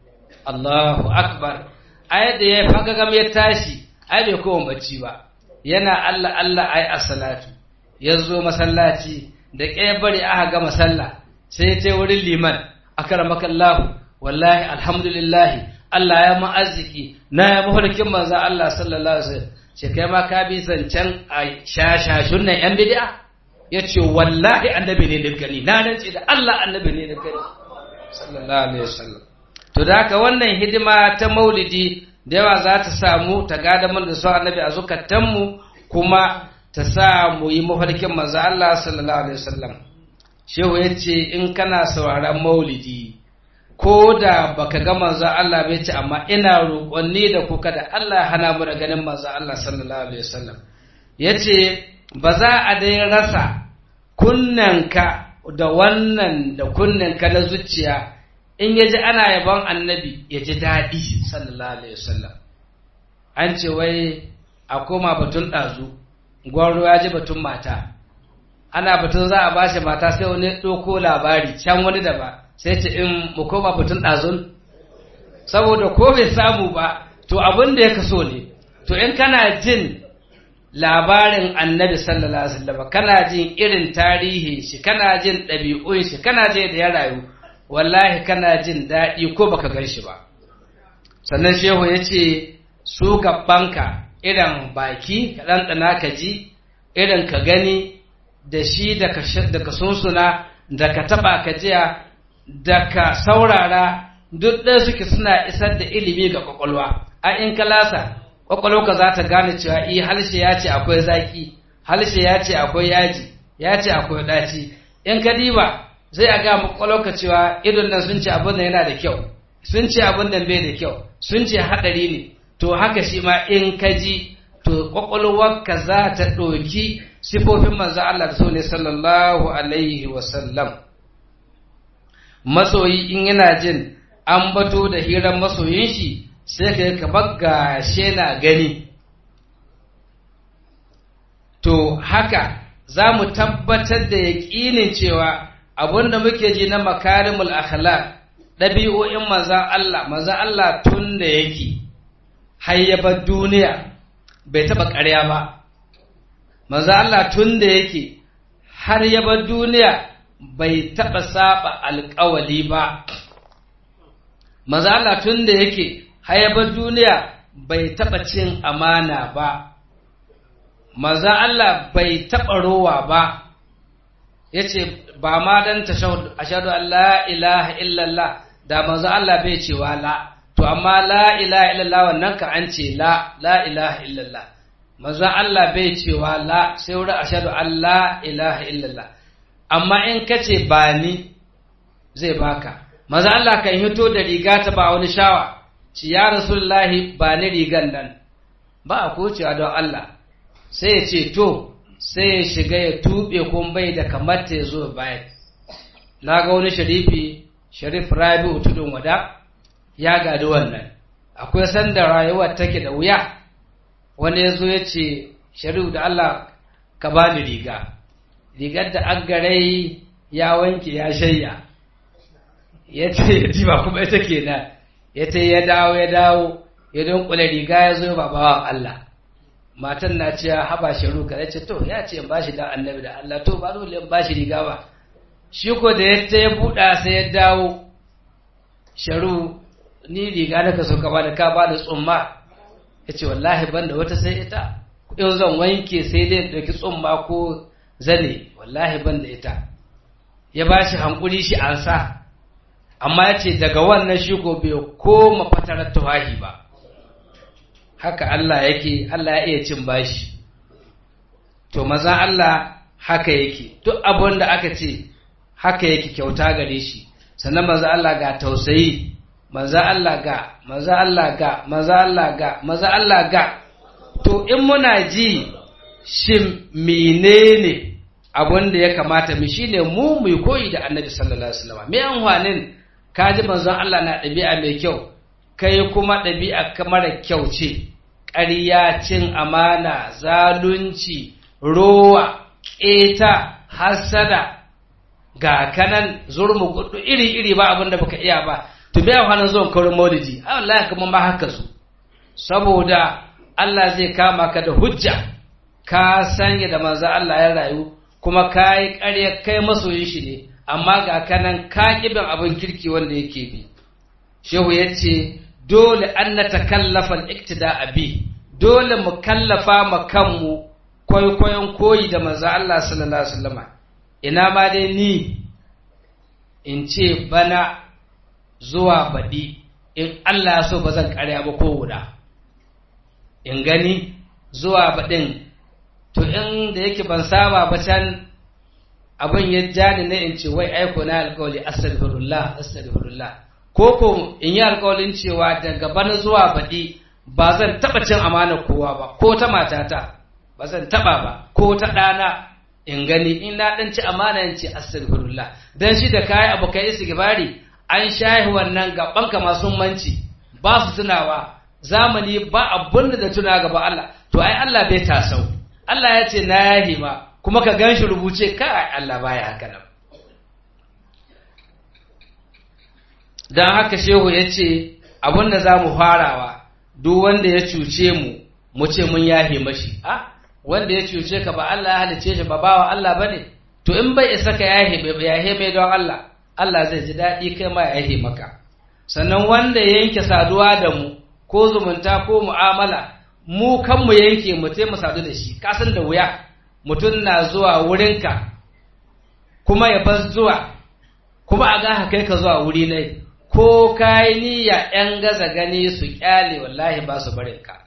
Allahu Akbar, ai da ya fagagam ya tashi, ai bai kowa bacci ba, yana Allah Allah ai a salatu, ya zo masallaci, da ƙaya bari aka gama sallah sai ta wurin liman akramakallahu wallahi alhamdulillahi Allah ya mu arziki na ya mafarkin manzon Allah sallallahu alaihi wasallam ce kai ma ka bi zancen a shashashun nan yan bid'a yace wallahi annabi ne da gani na rantsi da Allah annabi ne da gani sallallahu alaihi wasallam to da haka wannan hidima ta maulidi da yawa za ta samu ta gada mun da su annabi a zukatanmu kuma ta sa mu yi mafarkin manzo Allah sallallahu alaihi wasallam shehu ya ce in kana sauraron maulidi ko da baka ga manzo Allah bai ce amma ina roƙonni da kuka da Allah hana mu da ganin manzo Allah sallallahu alaihi wasallam yace ba za a dai rasa kunnanka da wannan da kunnanka na zuciya in ya ji ana yabon annabi ya ji daɗi sallallahu alaihi wasallam an ce wai a koma batun ɗazu gwaro ya ji batun mata ana batun za a bashi mata sai wani ɗauko labari can wani da ba sai ce in mu koma batun ɗazun saboda ko bai samu ba to abin da ya kaso ne to in kana jin labarin annabi sallallahu alaihi wasallam kana jin irin tarihi shi kana jin ɗabi'un shi kana jin da ya rayu wallahi kana jin daɗi ko baka gan shi ba sannan shehu ya ce su gabanka irin baki ka ɗanɗana ka ji irin ka gani da shi da ka sunsuna da ka taɓa ka jiya da ka saurara duk ɗaya suke suna isar da ilimi ga ƙwaƙwalwa a in ka lasa ƙwaƙwalwa za ta gane cewa i halshe ya ce akwai zaƙi halshe ya ce akwai yaji ya ce akwai ɗaci in ka diba zai a ga ƙwaƙwalwa cewa idon nan sun ce abin da yana da kyau sun ce abin da bai da kyau sun ce haɗari ne to haka shi ma in ka ji to ƙwaƙwalwarka za ta ɗauki sifofin manzo Allah da so ne sallallahu alaihi wasallam masoyi in yana jin an bato da hirar masoyin shi sai ka kamar gashe na gani to haka za mu tabbatar da yaƙinin cewa abin da muke ji na makarimul akhlaq ɗabi'o'in manzan Allah manzan Allah tun da yake hayyabar duniya bai taɓa ƙarya ba manzan Allah tun da yake har yabar duniya bai taɓa saba alƙawali ba manzan Allah tun da yake hayyabar duniya bai taɓa cin amana ba manzan Allah bai taɓa rowa ba ya ce ba ma don ashadu an la ilaha illallah da manzo Allah bai cewa la to amma la ilaha illallah wannan ka an ce la la ilaha illallah manzo Allah bai cewa la sai wurin ashadu an la ilaha illallah amma in ka ce ba ni zai baka manzo Allah kan hito da riga ta ba wani shawa ci ya rasulullahi ba ni rigan nan ba a kocewa don Allah sai ya ce to sai ya shiga ya tuɓe kun bai da kamar ta zo bayan na ga wani sharifi sharif rabi'u tudun wada ya gadi wannan akwai sanda rayuwar take da wuya wani ya zo ya ce sharif da Allah ka ba ni riga rigar da an garai ya wanke ya shayya ya ce ya ba kuma ita kenan ya ce ya dawo ya dawo ya dunkule riga ya zo ba bawan Allah matan na cewa haba sharu ka ya ce to ya ce in bashi da annabi da Allah to ba dole in bashi riga ba shi ko da ya ya buɗa sai ya dawo sharu ni riga da ka so ka bada ka bada tsumma ya ce wallahi ban da wata sai ita yau zan wanke sai dai ɗauki tsumma ko zane wallahi ban da ita ya ba shi hankuri shi an sa amma ya ce daga wannan shi ko bai koma fatarar tuwahi ba haka Allah yake Allah ya iya cin bashi to maza Allah haka yake duk abin da aka ce haka yake kyauta gare shi sannan maza Allah ga tausayi maza Allah ga maza Allah ga maza Allah ga maza Allah ga to in muna ji shin menene abin da ya kamata mu shine mu mu koyi da Annabi sallallahu alaihi wasallam me amfanin kaji manzon Allah na ɗabi'a mai kyau kai kuma ɗabi'a mara kyau ce ƙarya cin amana zalunci rowa ƙeta hasada ga kanan zurmu gudu iri-iri ba abin da baka iya ba to bai hannun zuwan kaurin maulidi Allah kuma ma haka su saboda Allah zai kama ka da hujja ka sanya da manzo Allah ya rayu kuma ka yi ƙarya kai masoyin shi ne amma ga kanan ka bin abin kirki wanda yake bi shehu ya ce dole an na takallafa iktida bi dole mu kallafa ma kanmu kwaikwayon koyi da manzo Allah sallallahu alaihi wasallam ina ma dai ni in ce bana zuwa baɗi in Allah ya so ba zan ƙarya ba ko guda in gani zuwa baɗin to in da yake ban saba ba can abin ya ja ni ne in ce wai aiko na alƙawali astaghfirullah astaghfirullah ko ko in yi alƙawalin cewa daga bana zuwa baɗi ba zan taɓa cin amanar kowa ba ko ta matata ba zan taɓa ba ko ta ɗana in gani in na ɗan ci amana in ce astaghfirullah dan shi da kayi abu kai istighfari an shahi wannan gaban ka masu manci ba su tunawa zamani ba abun da tuna gaba Allah to ai Allah bai tasau Allah ya ce na yahi ma kuma ka gan shi rubuce ka Allah baya haka nan don haka shehu ya ce abin da za mu farawa duk wanda ya cuce mu mu ce mun yahe mashi a wanda ya cuce ka ba Allah ya halice shi ba bawa Allah ba ne to in bai isa ka yahe bai yahe mai don Allah Allah zai ji daɗi kai ma yahe maka sannan wanda ya yanke saduwa da mu ko zumunta ko mu'amala mu kan mu yanke mu sai mu sadu da shi kasan da wuya mutum na zuwa wurinka kuma ya bar zuwa kuma a ga kai ka zuwa wuri ne ko kayi niyya ‘yan gaza gani su ƙyale wallahi ba su barin ka.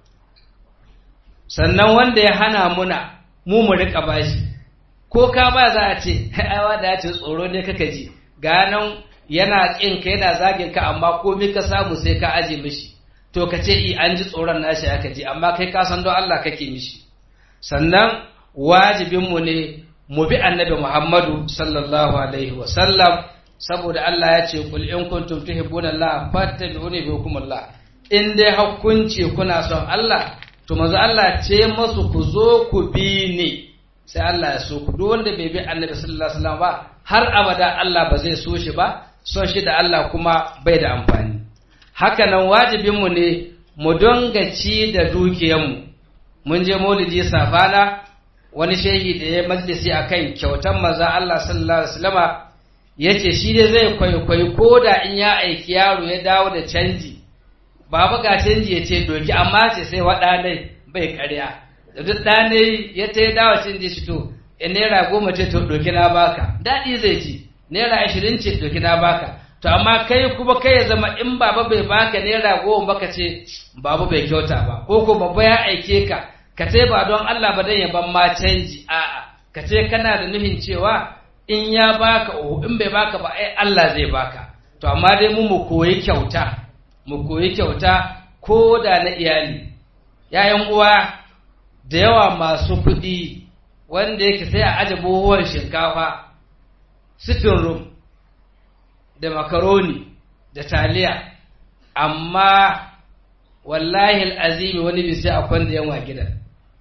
Sannan wanda ya hana muna mu mu riƙa bashi, ko ka ba za a ce, aiwa da ya ce tsoro ne kaka ji, ganan yana ƙin ka yana zagin ka amma komi ka samu sai ka aje mishi, to ka ce i an ji tsoron nashi aka ji, amma kai ka san don Allah kake mishi. Sannan wajibinmu ne mu bi annabi Muhammadu sallallahu alaihi wa sallam saboda Allah ya ce kul in kuntum tuhibbuna Allah fattabi'uni bihukumullah in dai hukunci kuna son Allah to manzo Allah ce masu ku zo ku bi ni sai Allah ya so ku duk wanda bai bi Annabi sallallahu alaihi wasallam ba har abada Allah ba zai so shi ba son shi da Allah kuma bai da amfani haka nan wajibin mu ne mu donga ci da dukiyanmu mun je maulidi safana wani shehi da ya majalisi akan kyautan manzo Allah sallallahu alaihi wasallama ya ce shi dai zai kwaikwayi ko da in ya aiki yaro ya dawo da canji baba ga canji ya ce doki amma ce sai waɗa nai bai karya da duk ɗane ya ta yi dawo canji shi to in naira goma ce to doki na baka daɗi zai ci naira ashirin ce doki na baka to amma kai kuma kai ya zama in baba bai baka naira goma baka ce baba bai kyauta ba ko ko babba ya aike ka ka ce ba don Allah ba dan ya ban ma canji a'a ka ce kana da nuhin cewa in ya baka oho in bai baka ba ai Allah zai baka to amma dai mu mu koyi kyauta mu koyi kyauta ko da na iyali yayan uwa da yawa masu kuɗi wanda yake sai a aje buhuwan shinkafa sitting room da makaroni da taliya amma wallahi azimi wani bi sai akwai da yanwa gidan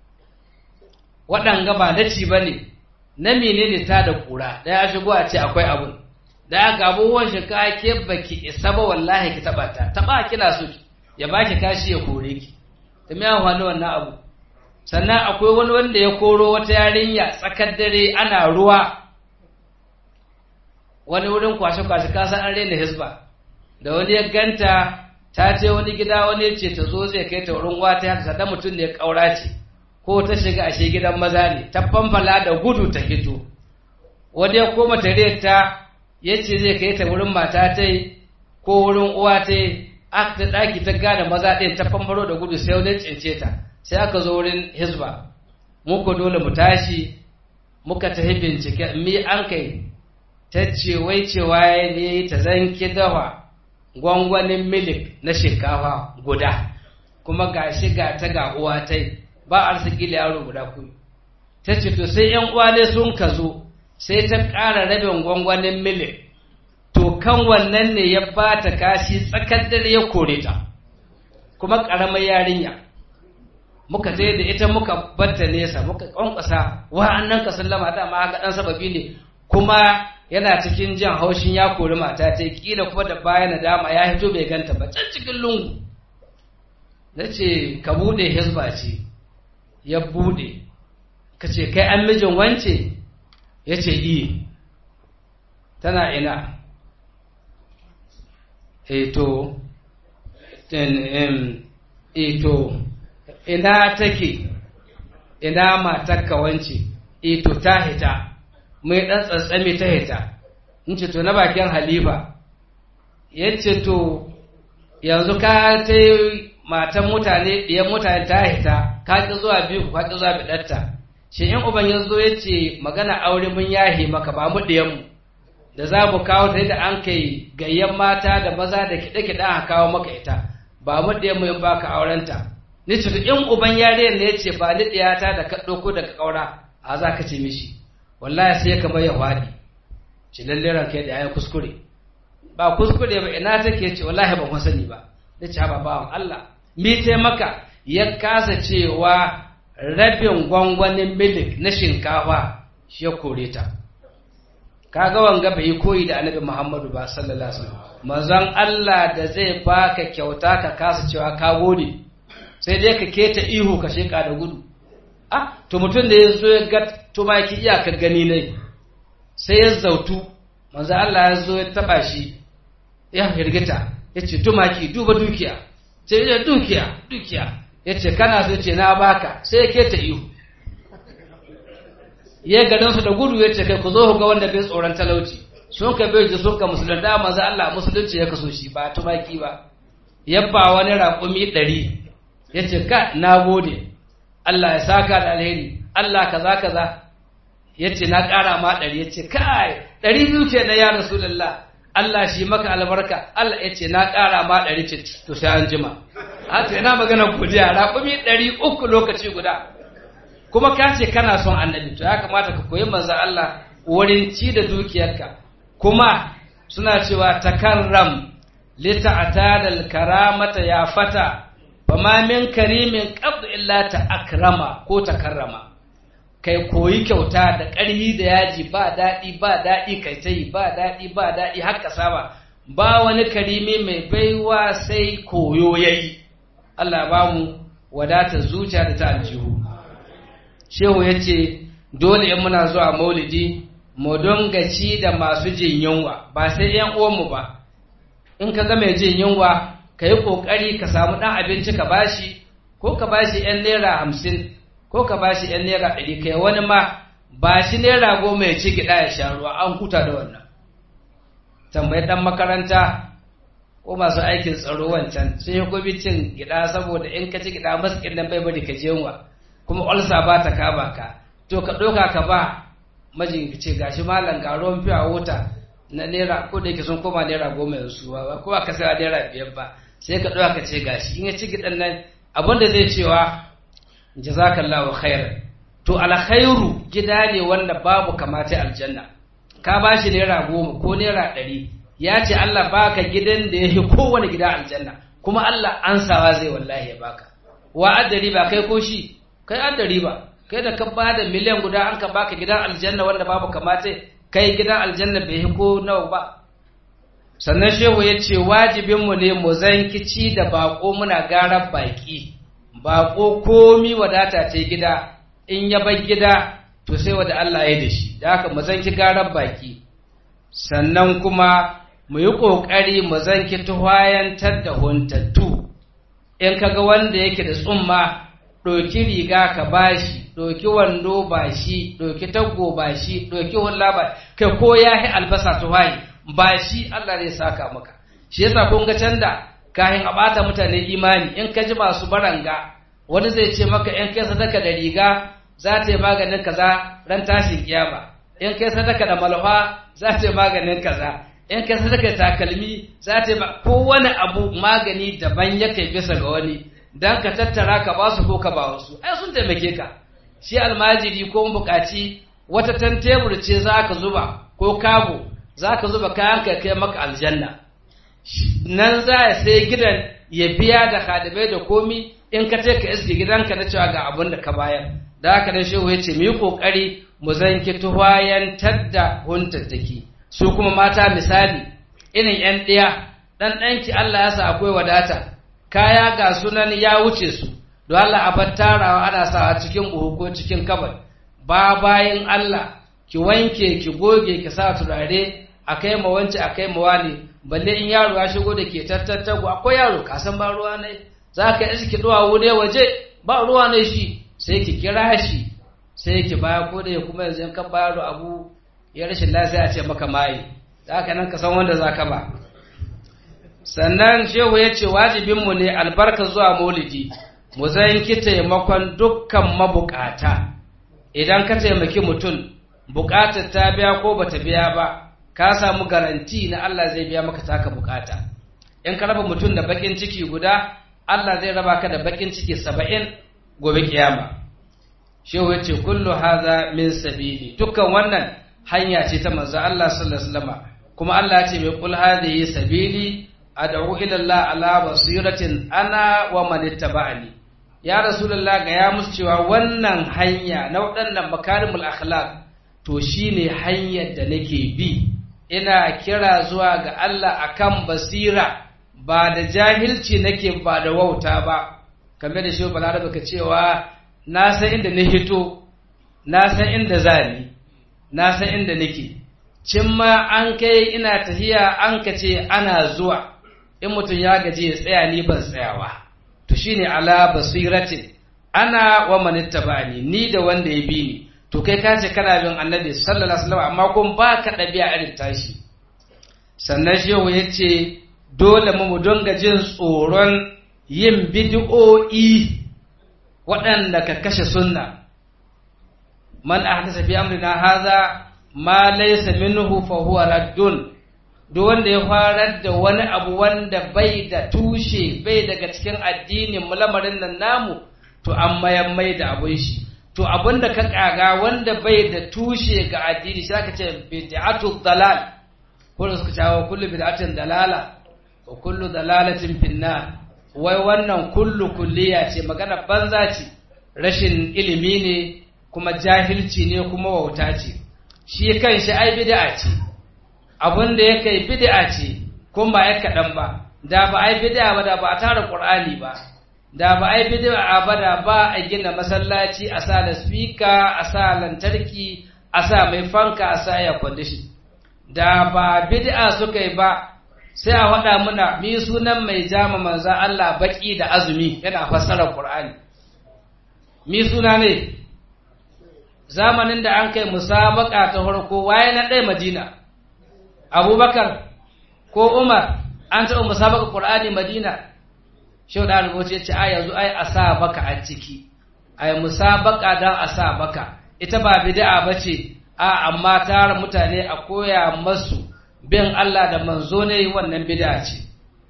waɗanga ba na ci ba ne na menene ta da kura da ya shigo a ce akwai abun da ya ga abubuwan shi ka ke baki isa ba wallahi ki taba ta taba kina so ya baki kashi ya kore ki ta me amfani wannan abu sannan akwai wani wanda ya koro wata yarinya tsakar dare ana ruwa wani wurin kwashe kwashe ka san an rena hisba da wani ya ganta ta ce wani gida wani ya ce ta zo zai kai ta wurin wata ya ta mutum ne kaura ce ko ta shiga ashe gidan maza ne ta famfala da gudu ta fito wani ya koma tare ta ya ce zai kai ta wurin mata ta ko wurin uwa ta aka ta ɗaki ta gane maza ɗin ta famfaro da gudu sai wani cince ta sai aka zo wurin hizba muku dole mu tashi muka tafi bincike mi an kai ta ce wai cewa ne ta zanki dawa gwangwanin milik na shinkafa guda kuma ga shi ga ta ga uwa ta ba arziki da yaro guda ku ta ce to sai yan uwa ne sun ka zo sai ta ƙara rabin gwangwanin milik to kan wannan ne ya ba ta kashi tsakar dare ya kore ta kuma ƙaramar yarinya muka je da ita muka batta nesa muka kwankwasa wa'annan ka sallama da ma ga dan sababi ne kuma yana cikin jan haushin ya kori mata ta kila kuma da baya na dama ya hito bai ganta ba can cikin lungu na ce ka bude hizba ce ya bude ka ce kai an mijin wance ya ce iya tana ina eto eto ina take ina matakka wance eto ta hita mai ɗan tsantsami ta hita in ce to na bakin halifa ya ce to yanzu ka ta matan mutane ɗiyan mutane ta hita ka ƙi zuwa biyu ka ƙi zuwa biɗarta shi in uban ya zo ya ce magana aure mun yahe maka ba mu ɗiyanmu da za mu kawo ta da an kai gayyan mata da maza da kiɗe-kiɗe aka kawo maka ita ba mu ɗiyanmu in baka aurenta ni ce in uban yariyar ne ya ce ba ni ɗiyata da ka ɗauko daga ƙaura a za ka ce mishi wallahi sai ka bai ya faɗi ci lalle ranka da ya kuskure ba kuskure ba ina take ce wallahi ba sani ba da ce ba bawan Allah mi sai maka ya kasa cewa rabin gwangwanin milik na shinkafa shi ya kore ta kaga wanga bai yi koyi da annabi Muhammadu ba sallallahu alaihi wasallam manzon Allah da zai baka kyauta ka kasa cewa ka gode sai dai ka keta ihu ka sheka da gudu ah to mutum da ya zo ya ga tumaki iyakar gani ne sai ya zautu manzon Allah ya zo ya taba shi ya firgita ya ce tumaki duba dukiya ce ya dukiya dukiya ya ce kana so ce na baka sai ya keta ihu ya gadon su da gudu ya ce kai ku zo ku ga wanda bai tsoron talauci sun ka bai ji sun ka musulun da manzo Allah musulunci ya kaso shi ba tumaki ba yabba wani raƙumi ɗari ya ce ka na gode Allah ya saka da alheri Allah kaza kaza ya ce na ƙara ma ɗari ya ce kai ɗari biyu ce na ya rasulullah Allah shi maka albarka Allah ya ce na ƙara ma ɗari ce to sai an jima a to ina magana godiya raƙumi ɗari uku lokaci guda kuma ka ce kana son annabi to ya kamata ka koyi manzo Allah wurin ci da dukiyarka kuma suna cewa takarram lita'tada al-karamata ya fata fama min karimin qabd illa ta akrama ko takarrama kai koyi kyauta da ƙarfi da yaji ba daɗi ba daɗi kai ta yi ba daɗi ba daɗi har ka saba ba wani karimi mai baiwa sai koyo yayi Allah ba mu wadatar zuciya da ta aljihu shehu ya ce dole in muna zuwa maulidi mu donga ci da masu jin yunwa ba sai yan uwanmu ba in ka ga mai jin yunwa ka yi ƙoƙari ka samu ɗan abinci ka bashi ko ka bashi yan naira hamsin ko ka bashi yan naira ɗari kai wani ma ba shi naira goma ya ci gida ya sha ruwa an huta da wannan tambayi ɗan makaranta ko masu aikin tsaro wancan sun yi gobe cin gida saboda in ka ci gida maskin nan bai bari ka je yunwa kuma olsa ba ta kaba ka to ka ɗauka ka ba majin ce gashi malam ga ruwan fiya wuta na naira ko da yake sun koma naira goma yanzu ba ko ka sai naira biyar ba sai ka ɗauka ka ce gashi in ya ci gidan nan abin da zai cewa jazakallahu khairan to alkhairu gida ne wanda babu kamata aljanna ka ba shi naira goma ko naira ɗari ya ce Allah baka gidan da ya fi kowane gida aljanna kuma Allah ansawa zai wallahi ya baka wa addari ba kai ko shi kai addari ba kai da ka ba da miliyan guda an ka baka gidan aljanna wanda babu kamata kai gidan aljanna bai yi ko nawa ba sannan shehu ya ce wajibinmu ne mu zankici da bako muna garar baki bako komi wadata ce gida in ya bar gida to sai wada Allah ya da shi da haka mu zanki garar baki sannan kuma mu yi ƙoƙari mu zanki tuhayantar da huntattu in kaga wanda yake da tsumma ɗauki riga ka bashi ɗauki wando ba shi ɗauki taggo ba shi ɗauki hulla ba kai ko ya yi albasa tuhayi ba shi Allah zai saka maka shi yasa kun ga canda kahin a ɓata mutane imani in ka ji masu baranga wani zai ce maka in kai sadaka da riga za ta yi maganin kaza ran tashin kiyama in kai sadaka da malfa za ta yi maganin kaza in kai sadaka da takalmi za ta yi kowane abu magani daban yake bisa ga wani dan ka tattara ka ba su ko ka ba wasu ai sun taimake ka shi almajiri ko bukaci wata tan tebur ce za ka zuba ko kago za ka zuba kayan ka kai maka aljanna nan za ya sai gidan ya biya da kadamai da komi in ka ce ka iske gidanka na cewa ga abin da ka bayar da haka nan shehu ya ce mu yi kokari mu zanki tuhayantar da huntattaki su kuma mata misali irin yan ɗaya ɗan ɗanki Allah ya sa akwai wadata kaya ga sunan ya wuce su don Allah a bar tarawa ana sawa cikin buhu ko cikin kabar ba bayan Allah ki wanke ki goge ki sa turare a kai ma wance a kai ma wani balle in yaro ya shigo da ke tattattago akwai yaro ka san ba ruwa ne za ka iski duwa wuri waje ba ruwa ne shi sai ki kira shi sai ki baya ko da kuma yanzu in kan bayar abu ya rashin lafiya a ce maka mai da haka nan ka san wanda za ka ba sannan shehu ya ce wajibinmu ne albarka zuwa maulidi mu zanki taimakon dukkan mabukata idan ka taimaki mutum bukatar ta biya ko bata biya ba ka samu garanti na Allah zai biya maka taka bukata in ka raba mutum da bakin ciki guda Allah zai raba ka da bakin ciki saba'in gobe kiyama shehu ya ce kullu haza min sabili dukkan wannan hanya ce ta manzo Allah sallallahu alaihi wasallam kuma Allah ya ce mai kul hadhihi sabili ad'u ila Allah ala basiratin ana wa man ittaba'ani ya rasulullah ga ya musu cewa wannan hanya na waɗannan makarimul akhlaq to shine hanyar da nake bi ina kira zuwa ga Allah akan basira ba da jahilci nake ba da wauta ba kamar da shi balarabe ka cewa na san inda na hito na san inda zani na san inda nake cin ma an kai ina tafiya an ka ce ana zuwa in mutum ya gaji ya tsaya ni ban tsayawa to shine ala basiratin ana wa manittabani ni da wanda ya bi ni to kai ka ce kana bin annabi sallallahu alaihi wasallam amma kun ba ka ɗabi'a irin tashi sannan shehu ya ce dole mu dinga jin tsoron yin bid'o'i waɗanda ka kashe sunna man ahdasa fi amrina hadha ma laysa minhu fa huwa raddun duk wanda ya farar da wani abu wanda bai da tushe bai daga cikin addinin mu lamarin nan namu to an mayan mai da abun shi to abun da ka kaga wanda bai da tushe ga addini shi aka ce bid'atu dalal ko da suka cewa kullu bid'atin dalala wa kullu dalalatin finnar wai wannan kullu kulliya ce magana banza ce rashin ilimi ne kuma jahilci ne kuma wauta ce shi kan shi ai bid'a ce abun da ya kai bid'a ce kuma ba ya kaɗan ba da ba ai bid'a ba da ba a tara qur'ani ba da ba ai bid'a ba da ba a gina masallaci a sa da speaker a sa lantarki a sa mai fanka a sa air condition da ba bid'a suka yi ba sai a faɗa muna mi sunan mai jama manzan Allah baki da azumi yana fassarar Qur'ani mi suna ne zamanin da an kai musabaka ta farko waye na ɗaya Madina Abubakar ko Umar an taɓa musabaka Qur'ani Madina Shehu da rubuce ce a yanzu ai a sa baka a ciki ai musabaka dan a sa baka ita ba bid'a bace a amma tara mutane a koya masu bin Allah da manzo ne wannan bid'a ce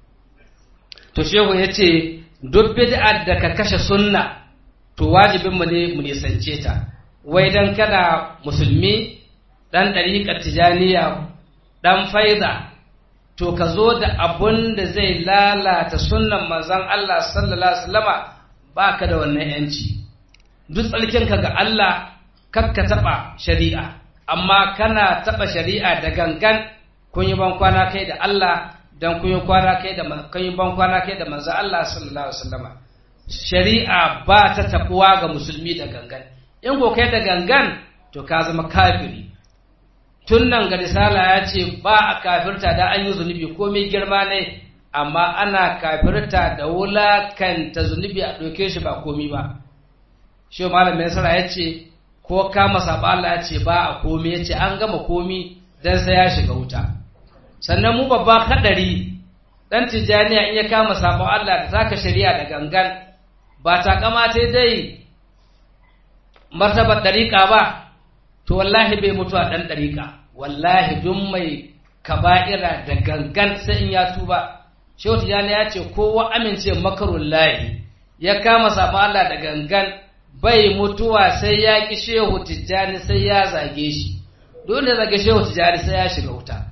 to shehu ya ce duk bid'ar da ka kashe sunna to wajibin mu ne mu nisance ta wai dan kana musulmi dan dariƙar tijaniya dan faida to ka zo da abun da zai lalata sunnan manzon Allah sallallahu alaihi wasallama baka da wannan yanci duk tsarkinka ga Allah kakka taɓa shari'a amma kana taɓa shari'a da gangan kun yi bankwana kai da Allah dan kun yi kwana kai da kun yi bankwana kai da manzo Allah sallallahu alaihi wasallama shari'a ba ta takuwa ga musulmi da gangan in ko kai da gangan to ka zama kafiri tun nan ga risala ya ce ba a kafirta da an yi zunubi komai girma ne amma ana kafirta da wulakanta zunubi a ɗauke shi ba komi ba shi malam mai ya ce ko kama saba Allah ya ce ba a komi ya ce an gama komi dan sai ya shiga wuta sannan mu babba kadari dan tijaniya in ya kama sabon Allah da zaka shari'a da gangan ba ta kamata dai martabar dariƙa ba to wallahi bai mutu a dan dariƙa wallahi duk mai kaba'ira da gangan sai in ya tuba shehu tijani ya ce kowa amince makarun lahi ya kama sabon Allah da gangan bai mutuwa sai ya ki shehu tijjani sai ya zage shi dole ya zage shehu tijjani sai ya shiga wuta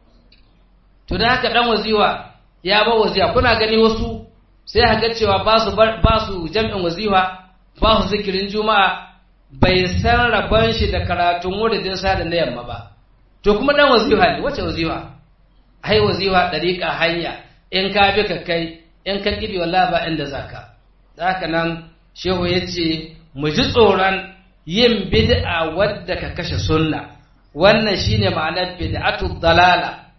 to da haka dan waziwa ya ba waziwa kuna gani wasu sai haka cewa ba su ba su jam'in waziwa ba su zikirin juma'a bai san rabon shi da karatun wuridin sa da na yamma ba to kuma dan waziwa ne wace waziwa ai waziwa dariƙa hanya in ka bi ka kai in ka kibi wallahi ba inda zaka da haka nan shehu ya ce mu ji tsoron yin bid'a wadda ka kashe sunna wannan shine ma'anar bid'atu dalala